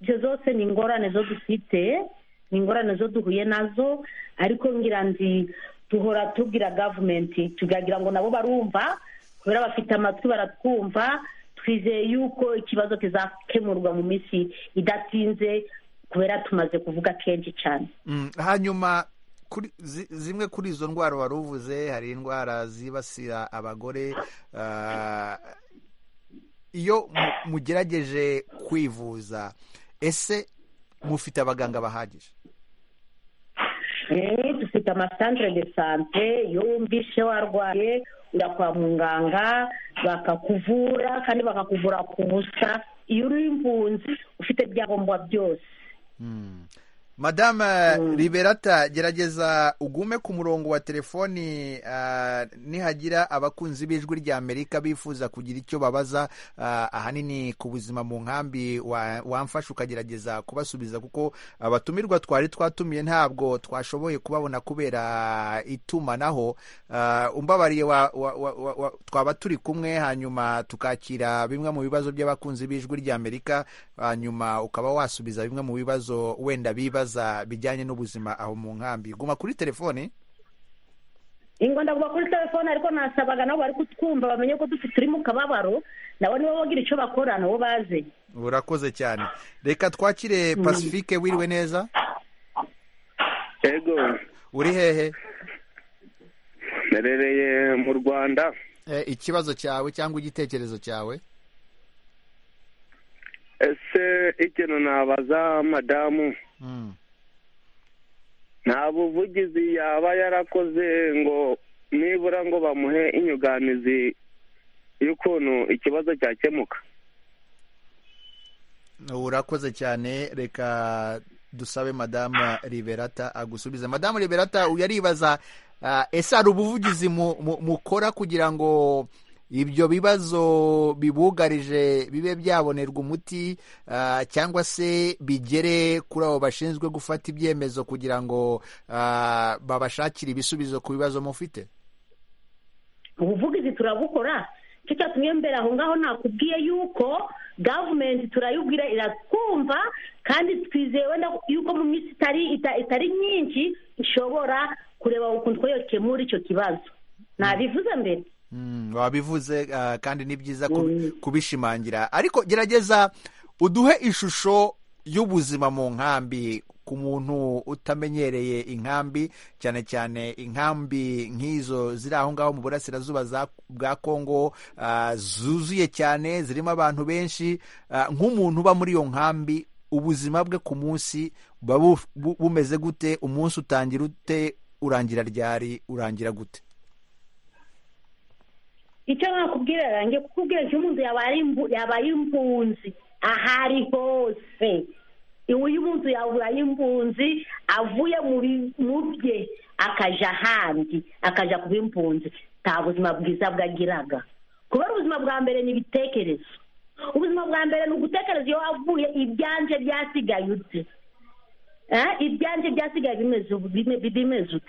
ibyo zose ni ingorane zo dufite ni ingorane zo duhuye nazo ariko ngira nzi duhora tubwira gavumenti tugagira ngo nabo barumva kubera bafite amatwi baratwumva twizeye yuko ikibazo kizakemurwa mu minsi idatinze kubera tumaze kuvuga kenshi cyane Mm, hanyuma kuri zi- zimwe kuri izo ndwara wari uvuze hari indwara zibasira abagore ah, iyo mu- mugerageje kwivuza ese mufite abaganga bahagije Eh, dufite amasantire de sante iyo wumvishe warwaye ujya kwa muganga bakakuvura kandi bakakuvura ku busa iyo uri impunzi ufite ibyangombwa byose madame liberata gerageza ugume ku murongo wa telefoni ah, nihagira abakunzi b'ijwi rya amerika bifuza kugira icyo babaza ah, ahanini ku buzima mu nkambi wa- wamfasha ukagerageza kubasubiza kuko abatumirwa twari twatumiye ntabwo twashoboye kubabona kubera itumanaho Ah, umbabariye wa- wa- wa- wa- wa- twaba turi kumwe hanyuma tukakira bimwe mu bibazo by'abakunzi b'ijwi rya amerika hanyuma ukaba wasubiza bimwe mu bibazo wenda bibaza bijyanye n'ubuzima aho mu nkambi guma kuri telefoni ingo ndaguma kuri telefone ariko nasabaga nabo bari kutwumva bamenye ko dufite turi mu kababaro nabo nibo bagira icyo bakora nabo baze urakoze cyane reka twakire pacifique wiriwe neza yego uri hehe narereye mu rwanda Eh, ikibazo cyawe cyangwa igitekerezo cyawe ese ikintu nabaza madamu Mm. nta buvugizi yaba yarakoze ngo nibura ngo bamuhe inyunganizi y'ukuntu ikibazo cyakemuka urakoze cyane reka dusabe madamu liberata agusubize madamu liberata uyu aribaza ah, ese hari ubuvugizi mu- mu- mukora kugira ngo ibyo bibazo bibugarije bibe byabonerwa umuti ah, cyangwa se bigere kuri abo bashinzwe gufata ibyemezo kugira ngo ah, babashakire ibisubizo ku bibazo mufite ubuvugizi turabukora icyo cyatumye mbere aho ngaho nakubwiye yuko gavumenti turayibwira iratwumva kandi twizeye wenda yuko mu minsi itari ita- itari myinshi ishobora kureba ukuntu twayokemura icyo kibazo nabivuze mbere Mm, wabivuze ah, kandi ni byiza ku- kubishimangira ariko gerageza uduhe ishusho y'ubuzima mu nkambi ku muntu utamenyereye inkambi cyane cyane inkambi nk'izo ziri aho ngaho mu burasirazuba za- bwa kongo ah, zuzuye cyane zirimo abantu benshi ah, nk'umuntu uba muri iyo nkambi ubuzima bwe ku munsi buba bu- bu- bumeze gute umunsi utangira ute urangira ryari urangira gute icyo nakubwira yanjye kukubwira icyo umuntu yaba ari imbu- yaba ari impunzi aho ari hose uyu uyu muntu yaba ari impunzi avuye mu bi- mu bye akaja ahandi akaja kuba impunzi nta buzima bwiza bwagiraga kubera ubuzima bwa mbere ni ibitekerezo ubuzima bwa mbere ni ugutekereza iyo wavuye ibyanje byasigaye ute Eh, ibyanje byasigaye bimeze ubu- bime- bimeze ute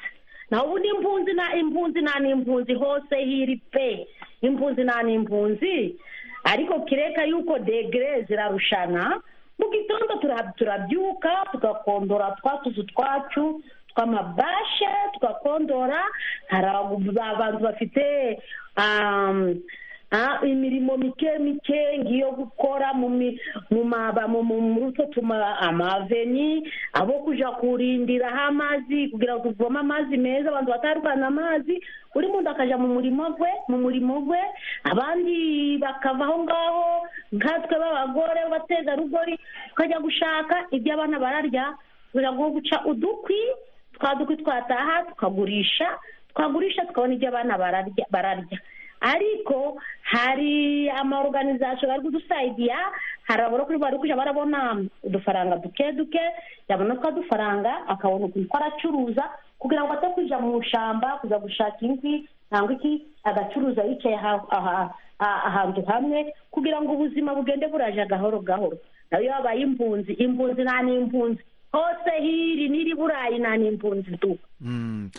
naho ubundi impunzi na impunzi nta n'impunzi hose hiri pe impunzi nta n'impunzi ariko kireka yuko degere zirarushana mu gitondo tura- turabyuka tukakondora twa tuzu twacu tw'amabashe tukakondora hari abo- abantu bafite um, ah, imirimo mike mike ngiyo gukora mu mi- mu maba- mu- mu- muri utwo tuma- amaveni abo kuja kurindiraho amazi kugira ngo tuvome amazi meza abantu batarukana amazi buri muntu akaja mu murimo gwe mu murimo gwe abandi bakava aho ngaho nkatwe b'abagore b'abategarugori tukajya gushaka ibyo abana bararya kugira ngo guca udukwi twa dukwi twataha tukagurisha twagurisha tukabona ibyo abana bararya bararya ariko hari amaorganizasiyo bari kudusayidiya hari abarokuri bari kujya barabona udufaranga duke duke yabona twa dufaranga akabona ukuntu ko aracuruza kugira ngo atakwija mu ishamba kuza gushaka inkwi cyangwa iki agacuruza yicaye aha- aha- aha- ahantu hamwe kugira ngo ubuzima bugende buraje gahoro gahoro nayo yabaye impunzi impunzi nta n'impunzi hose hiri n'iri burayi nta n'impunzi du Mm.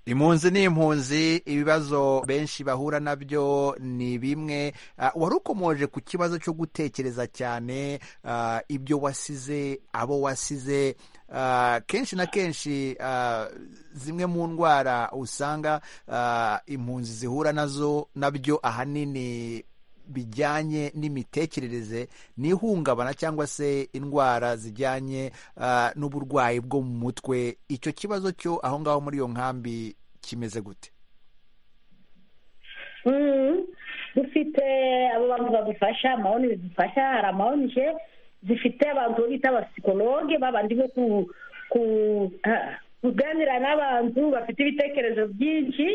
impunzi ni impunzi ibibazo benshi bahura nabyo ni bimwe Ah, wari ukomoje ku kibazo cyo gutekereza cyane ah, ibyo wasize abo wasize Ah, kenshi na kenshi ah, zimwe mu ndwara usanga ah, impunzi zihura nazo nabyo ahanini bijyanye n'imitekerereze n'ihungabana cyangwa se indwara zijyanye ah, n'uburwayi bwo mu mutwe icyo kibazo cyo aho ngaho muri iyo nkambi kimeze gute Mm. dufite abo bantu badufasha amahoni bidufasha hari amahonije zifite abantu bita abasikologe babandi bo ku- ku- ah, kuganira n'abantu bafite ibitekerezo byinshi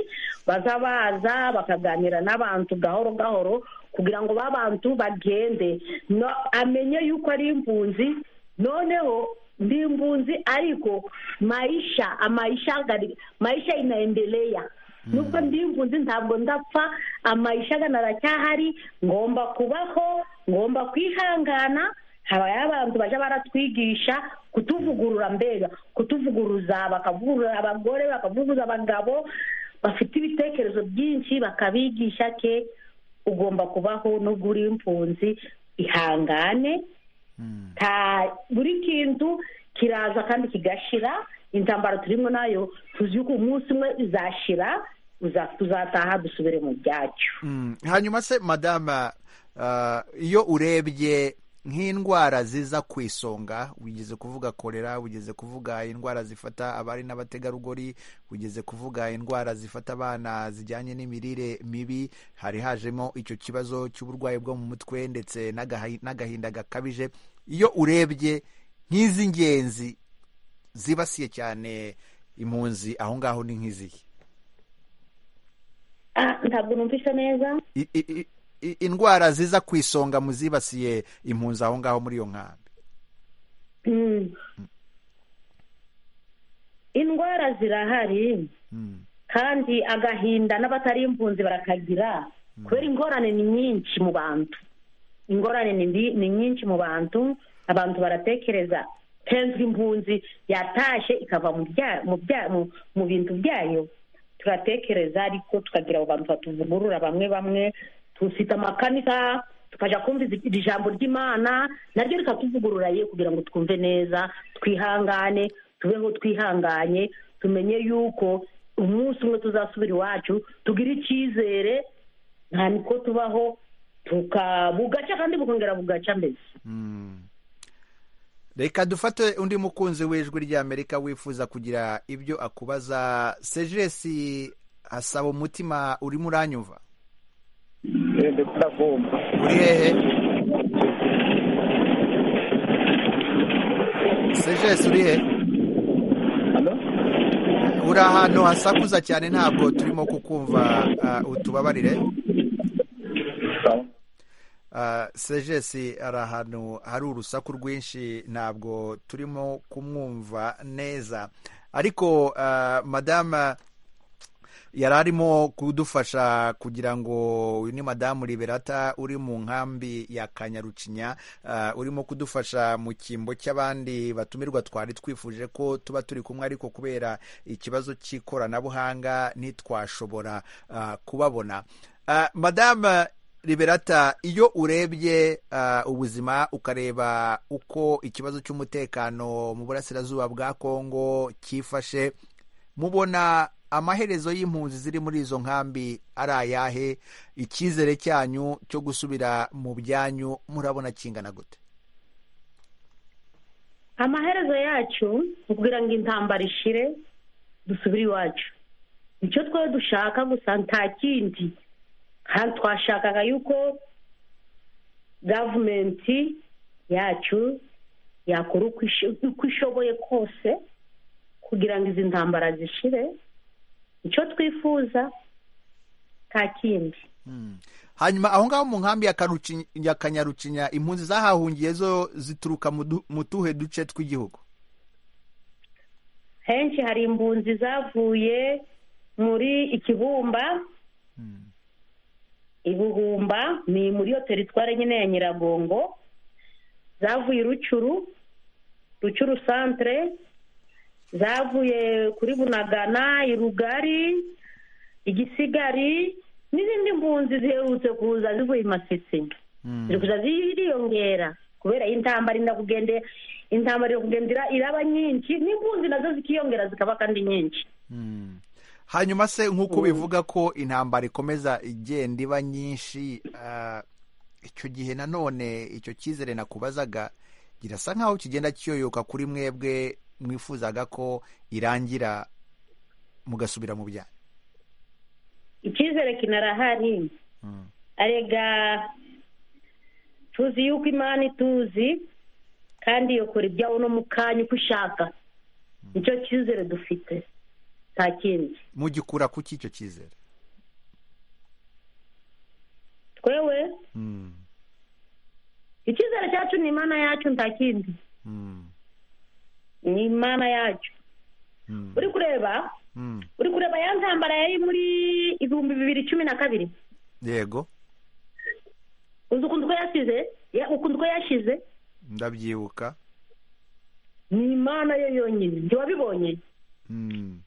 baza baza bakaganira n'abantu gahoro gahoro kugira ngo ba bantu bagende no- amenye yuko ari impunzi noneho ndi impunzi ariko maisha amaisha gari- maisha inaendelea nubwo ndi impunzi ntabwo ndapfa amaisha agana aracyahari ngomba kubaho ngomba kwihangana habayeho abantu bajya baratwigisha kutuvugurura mbega kutuvuguruza bakavugurura abagore bakavuguruza abagabo bafite ibitekerezo byinshi bakabigisha ke ugomba kubaho nubwo uri impunzi ihangane nta buri kintu kiraza kandi kigashira intambara turimo nayo tuzi yuko umunsi umwe izashira uza- tuzataha dusubire mu byacu Mm. hanyuma se madama ah, iyo urebye nk'indwara ziza ku isonga wigeze kuvuga kolera wigeze kuvuga indwara zifata abari n'abategarugori wigeze kuvuga indwara zifata abana zijyanye n'imirire mibi hari hajemo icyo kibazo cy'uburwayi bwo mu mutwe ndetse n'agahi- n'agahinda gakabije iyo urebye nk'iz'ingenzi zibasiye cyane impunzi aho ngaho ni nk'izihe Ah, ntabwo numvise neza i- i- i- i- indwara ziza ku isonga mu zibasiye impunzi aho ngaho muri iyo nkambi Mm. indwara zirahari kandi agahinda n'abatari impunzi barakagira kubera ingorane ni nyinshi mu bantu ingorane ni mbi- ni nyinshi mu bantu abantu baratekereza tenzi impunzi yatashe ikava mu bya- mu bya- mu- mu bintu byayo turatekereza ariko tukagira abo bantu batuvugurura bamwe bamwe tufite amakanisa tukajya kumva izi- iri jambo ry'imana naryo rikatuvugurura ye kugira ngo twumve neza twihangane tubeho twihanganye tumenye yuko umunsi umwe tuzasubira iwacu tugire icyizere nta niko tubaho tuka bugaca kandi bukongera bugaca mbese reka dufate undi mukunzi w'ijwi ry'amerika wifuza kugira ibyo akubaza sejesi asaba umutima urimo uranyumva uri hehe sejesi uri hehe uri ahantu hasakuza cyane ntabwo turimo kukumva ah, utubabarire Ah, sejesi ari ahantu hari urusaku rwinshi ntabwo turimo kumwumva neza ariko ah, madama yari arimo kudufasha kugira ngo uyu ni madamu liberata uri mu nkambi ya kanyarucinya ah, urimo kudufasha mu cyimbo cy'abandi batumirwa twari twifuje ko tuba turi kumwe ariko kubera ikibazo cy'ikoranabuhanga ntitwashobora ah, kubabona Ah, madama liberata iyo urebye ah, ubuzima ukareba uko ikibazo cy'umutekano mu burasirazuba bwa kongo cyifashe mubona amaherezo y'impunzi ziri muri izo nkambi ari ayahe icyizere cyanyu cyo gusubira mu byanyu murabona kingana gute amaherezo yacu kugira ngo intambara ishire dusubire iwacu icyo twe dushaka gusa nta kindi kandi twashakaga yuko gavumenti yacu yakora uko ish- uko ishoboye kose kugira ngo izi ntambara zishire icyo twifuza nta kindi hanyuma aho ngaho mu nkambi ya Karuci- ya kanyarucinya impunzi zahahungiye zo zituruka mu du- mu tuhe duce tw'igihugu henshi hari imbunzi zavuye muri ikibumba ibuhumba ni muri iyo teritwari nyine ya nyiragongo zavuye i rucuru rucuru santire zavuye kuri bunagana i rugari igisigari n'izindi mpunzi ziherutse kuza zivuye i masisi ziri kuza ziriyongera kubera intambara inda kugende intambara iri kugendera iraba nyinshi n'impunzi nazo zikiyongera zikaba kandi nyinshi hanyuma se nk'uko bivuga ko intambara ikomeza igenda iba nyinshi ah, icyo gihe nanone icyo cyizere nakubazaga kirasa nk'aho kigenda kiyoyoka kuri mwebwe mwifuzaga ko irangira mugasubira mu byanyu icyizere kinarahari arega tuzi yuko imana ituzi kandi yokora ibyawo no mu kanya uko ishaka nicyo cyizere dufite nta kindi mugikura kuki icyo cyizere twewe Mm, icyizere cyacu ni imana yacu nta kindi mm, ni imana yacu mm, uri kureba mm. uri kureba ya ntambara yari muri ibihumbi bibiri cumi na kabiri yego uzi ukuntu ko yasize Ya- ukuntu ko yashize ndabyibuka ni imana yo yonyine ntiwabibonye Mm.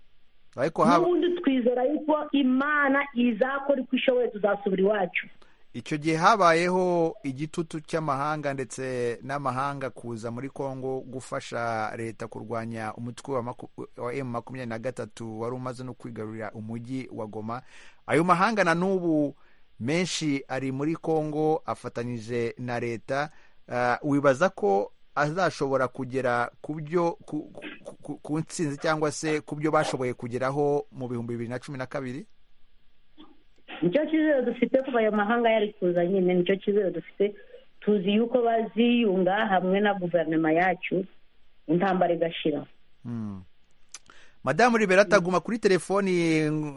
ariko haba n'ubundi twizera yuko imana izakora uko ishoboye tuzasubira iwacu icyo gihe habayeho igitutu cy'amahanga ndetse n'amahanga kuza muri kongo gufasha leta kurwanya umutwe wa maku- wa emu makumyabiri na gatatu wari umaze no kwigarurira umujyi wa goma ayo mahanga na n'ubu menshi ari muri kongo afatanyije na leta Ah, wibaza ko azashobora kugera ku byo ku- ku- ku- ku nsinzi cyangwa se ku byo bashoboye kugeraho mu bihumbi bibiri na cumi na kabiri nicyo cyizere dufite kuva ayo mahanga yari kuza nyine nicyo cyizere dufite tuzi yuko baziyunga hamwe na guverinoma yacu intambara igashira madamu liberata guma kuri telefoni mm,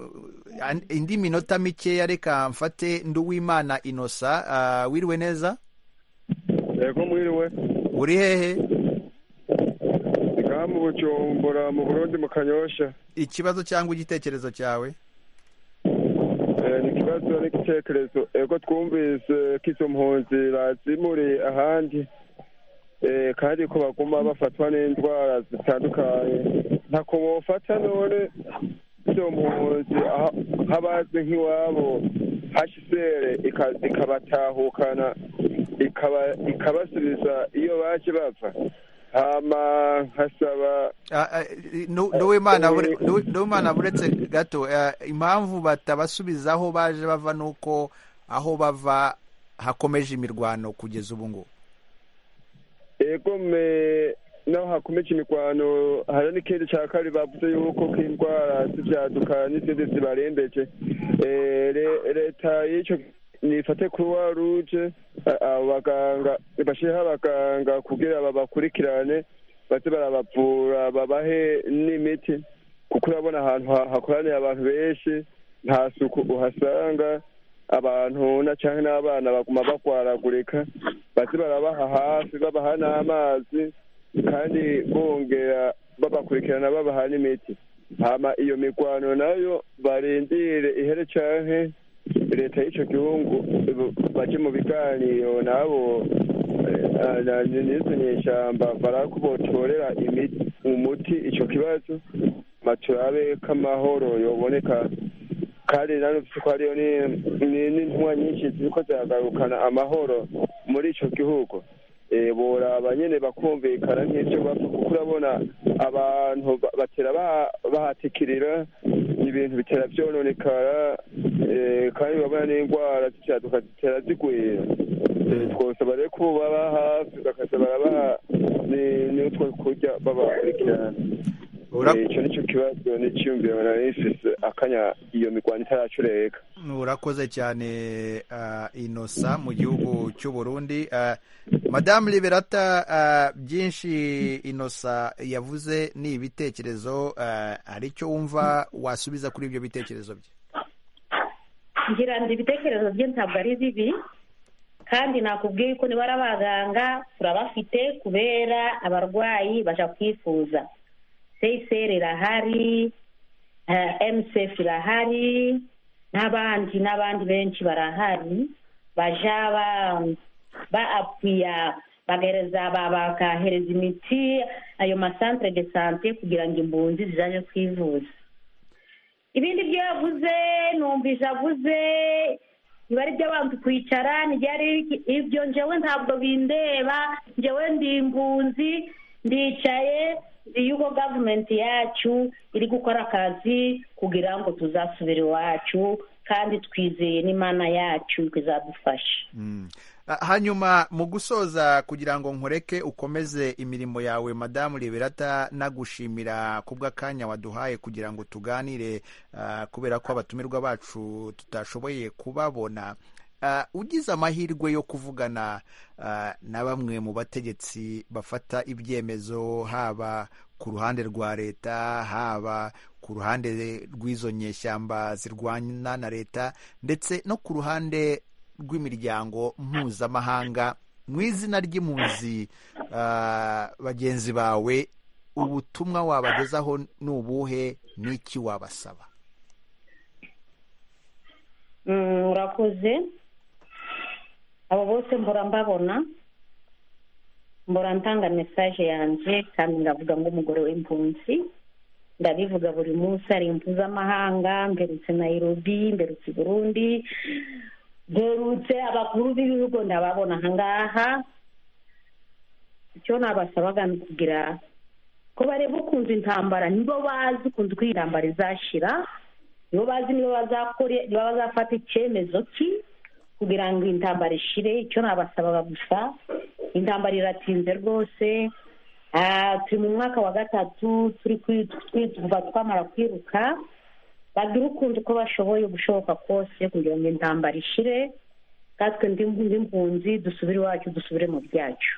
an- indi minota mikeya reka mfate nduwimana inosa Ah, wiriwe neza yego mwiriwe uri hehe ngaha mu bucumbura mu burundi mu kanyosha ikibazo cyangwa igitekerezo cyawe Eh, ni ikibazo n'igitekerezo ego twumvise ko izo mpunzi bazimuriye ahandi Eh, kandi ko baguma bafatwa n'indwara zitandukanye ntako bofata none izo mpunzi aho aho abazi nk'iwabo hashisere ika- ikabatahukana ikaba- ikabasubiza iyo baje bava hama nkasaba Ah, ah, Nu- nduwimana bure- Ndu- nduwimana buretse gato ah, impamvu batabasubiza aho baje bava ni uko aho bava hakomeje imirwano kugeza ubu ngubu E, egome naho hakomeje imirwano hariho n'ikindi cya kabiri bavuze yuko k'indwara z'ibyaduka n'izindi zibarembeje Eh, re- leta y'icyo nifate croix rouge a- abo baganga bashireho abaganga kugira babakurikirane baze barabavura babahe n'imiti kuko urabona ahantu ha- hakoraniye abantu benshi nta suku uhasanga abantu na cyangwa n'abana baguma bagwaragurika baze barabaha hafi babaha n'amazi kandi bongera babakurikirana babaha n'imiti hama iyo mirwano nayo barindire ihere canke leta y'ico gihugu baje mu biganiro nabo nizo nyeshamba barako botorera imiti umuti ico kibazo ma turabe k'amahoro yoboneka kandi nano ko hariyo ni- ni- n'intumwa nyinshi ziriko ziragarukana amahoro muri ico gihugu Eh, boraba nyene bakumvikana nk'ivyo bapfa kuko urabona abantu ba- batera ba- bahatikirira ibintu bitera vyononekara eh, kandi urabona n'indwara z'ivyaduka zitera zigwira Eh, twosaba rero ko baba hafi bakaza barabaha ni- n'utwo kurya babakurikirana Eh, ico nico kibazo n'iciyumviro nari nifise akanya iyo mirwano itaracureka urakoze cyane ah, inosa mu gihugu cy'u burundi Ah, madamu liberata ah, byinshi inosa yavuze ni ibitekerezo ah, hari icyo wumva wasubiza kuri ibyo bitekerezo bye ngira ngo ibitekerezo bye ntabwo ari bibi kandi nakubwiye ko niba ari abaganga turabafite kubera abarwayi baja kwifuza seyiseri irahari emusefu irahari n'abandi n'abandi benshi barahari baja ba- ba apuya bagahereza ba- bakahereza imiti ayo masantere de sante kugira ngo impunzi zizaje kwivuza ibindi byo yavuze numvise avuze biba ari iby'abantu kwicara ntibyari ibyo njyewe ntabwo bindeba njyewe ndi impunzi ndicaye ndi yuko gavumenti yacu iri gukora akazi kugira ngo tuzasubire iwacu kandi twizeye n'imana yacu izadufasha Ah, hanyuma mu gusoza kugira ngo nkureke ukomeze imirimo yawe madamu liberata nagushimira ku bw'akanya waduhaye kugira ngo tuganire ah, kubera ko abatumirwa bacu tutashoboye kubabona Ah, ugize amahirwe yo kuvugana ah, na bamwe mu bategetsi bafata ibyemezo haba ku ruhande rwa leta haba ku ruhande rw'izo nyeshyamba zirwana na leta ndetse no ku ruhande rw'imiryango mpuzamahanga mu izina ry'impunzi ah, bagenzi bawe ubutumwa wabagezaho ni ubuhe n'iki wabasaba Mm, urakoze abo bose mbora mbabona mbora ntanga mesaje yanjye kandi ndavuga ngo umugore w'impunzi ndabivuga buri munsi hari impuzamahanga mberutse nayirobi mberutse i burundi mberutse abakuru b'ibihugu ndababona ahangaha icyo nabasabaga ni kugira ko bareba ukunze intambara nibo bazi ukunze uko iyi ntambara izashira nibo bazi niba bazakore niba bazafata icyemezo ki kugira ngo intambara ishire icyo nabasabaga gusa intambara iratinze rwose Ah, turi mu mwaka wa gatatu turi kwi- twi- kuva twamara kwiruka bagira ukunze uko bashoboye gushoboka kose kugira ngo intambara ishire katwe nd'impunzi dusubire iwacu dusubire mu byacu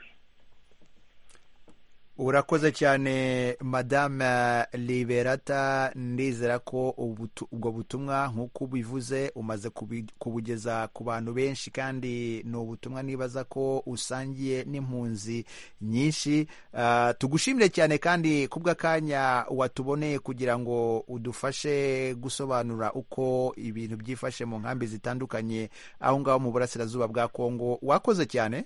urakoze cyane madame liberata ndizera ko ubutu- ubwo butumwa nk'uko ubivuze umaze kubi- kubugeza ku bantu benshi kandi ni ubutumwa nibaza ko usangiye n'impunzi nyinshi Ah, tugushimire cyane kandi ku bw'akanya watuboneye kugira ngo udufashe gusobanura uko ibintu byifashe mu nkambi zitandukanye aho ngaho mu burasirazuba bwa kongo wakoze cyane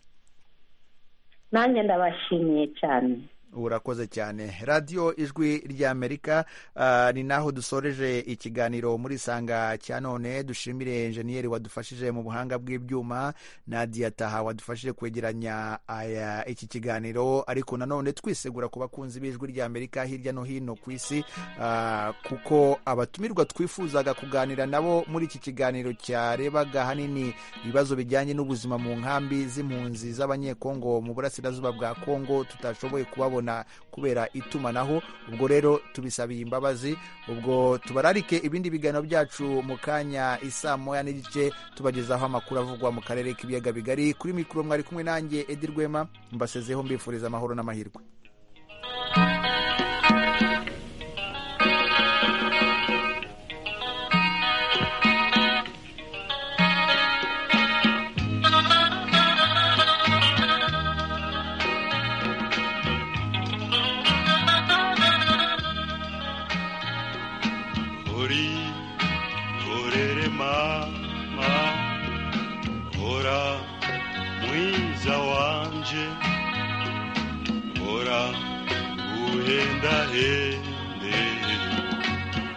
nanjye ndabashimiye cyane urakoze cyane radiyo ijwi ry'amerika ah, ni naho dusoreje ikiganiro muri sanga cya none dushimire enjeniyeri wadufashije mu buhanga bw'ibyuma nadia taha wadufashije kwegeranya aya iki kiganiro ariko nanone twisegura ku bakunzi b'ijwi ry'amerika hirya no hino ku isi ah, kuko abatumirwa twifuzaga kuganira nabo muri iki kiganiro cyarebaga hanini ibibazo bijyanye n'ubuzima mu nkambi z'impunzi z'abanyekongo mu burasirazuba bwa kongo tutashoboye kubabona kubera itumanaho ubwo rero tubisabiye imbabazi ubwo tubararike ibindi biganiro byacu mu kanya isaa moya n'igice tubagezaho amakuru avugwa mu karere k'ibiyaga bigari kuri mikoro mwari kumwe nanjye edi rwema mbasezeho mbifuriza amahoro n'amahirwe Hori, horere mama Hora, mwiza wanje Hora, guhenda hende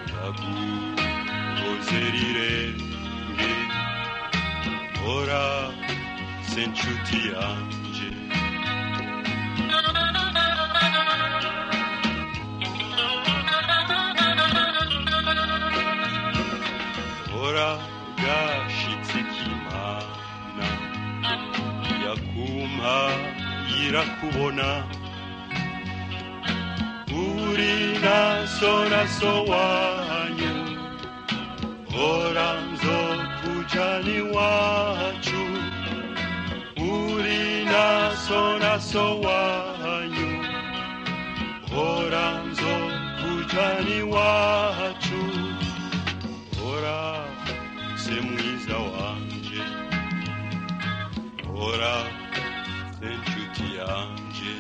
Ndaguzerire irenga Hora, se nshuti yanje Hora, gashitse k'Imana Yakumpa irakubona Uri naso naso wanyu Hora nzokujana iwacu Uri naso naso wanyu Hora nzokujana iwacu Hora se mwiza wanje Hora se nshuti yanje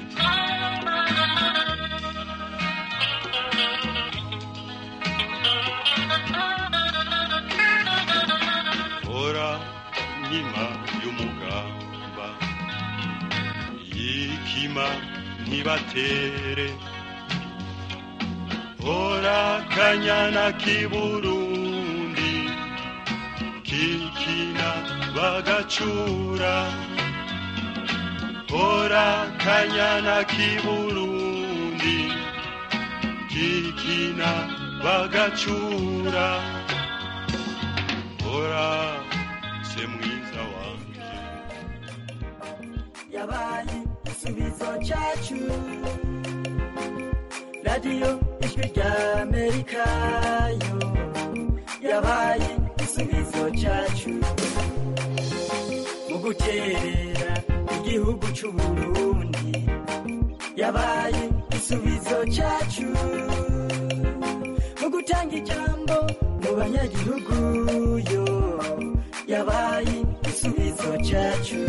Hora nkima y'umugamba Yikima ntibatere Hora kanyana k'iburundi Kikina bagacura Hora kanyana k'iburundi Kikina bagacura Hora se mwiza wanjye yabaye igisubizo cyacu radiyo ijwi ry'amerika yo yabaye igisubizo cyacu mu gukerera igihugu cy'u Burundi yabaye igisubizo cyacu mu gutanga ijambo mu banyagihugu yo yabaye igisubizo cyacu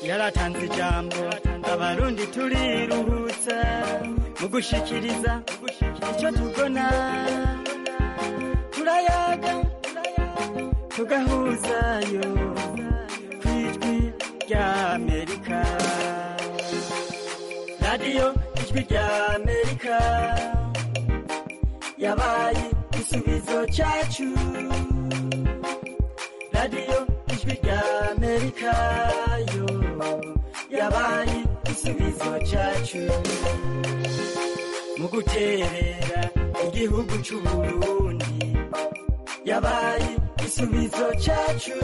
yaratanze ijambo abarundi turiruhutsa mu gushikiriza icyo tubona turayaga tugahuzayo ku ijwi ry'amerika radiyo ijwi ry'amerika yabaye igisubizo cyacu radiyo ijwi ry'amerika yo yabaye igisubizo cyacu mu guterera igihugu cy'u Burundi yabaye igisubizo cyacu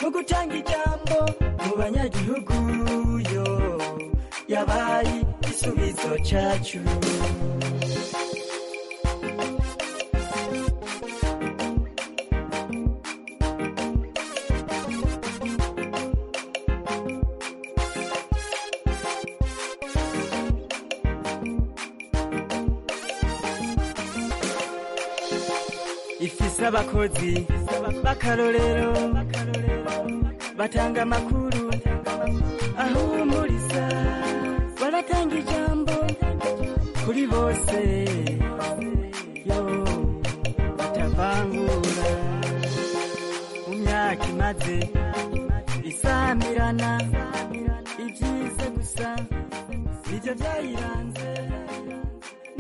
mu gutanga ijambo mu banyagihugu yo yabaye igisubizo cyacu ifise abakozi b'akarorero batanga amakuru ahumuriza baratanga ijambo kuri bose yo batavangura mu myaka imaze isamirana ibyiza gusa bijya byayiranze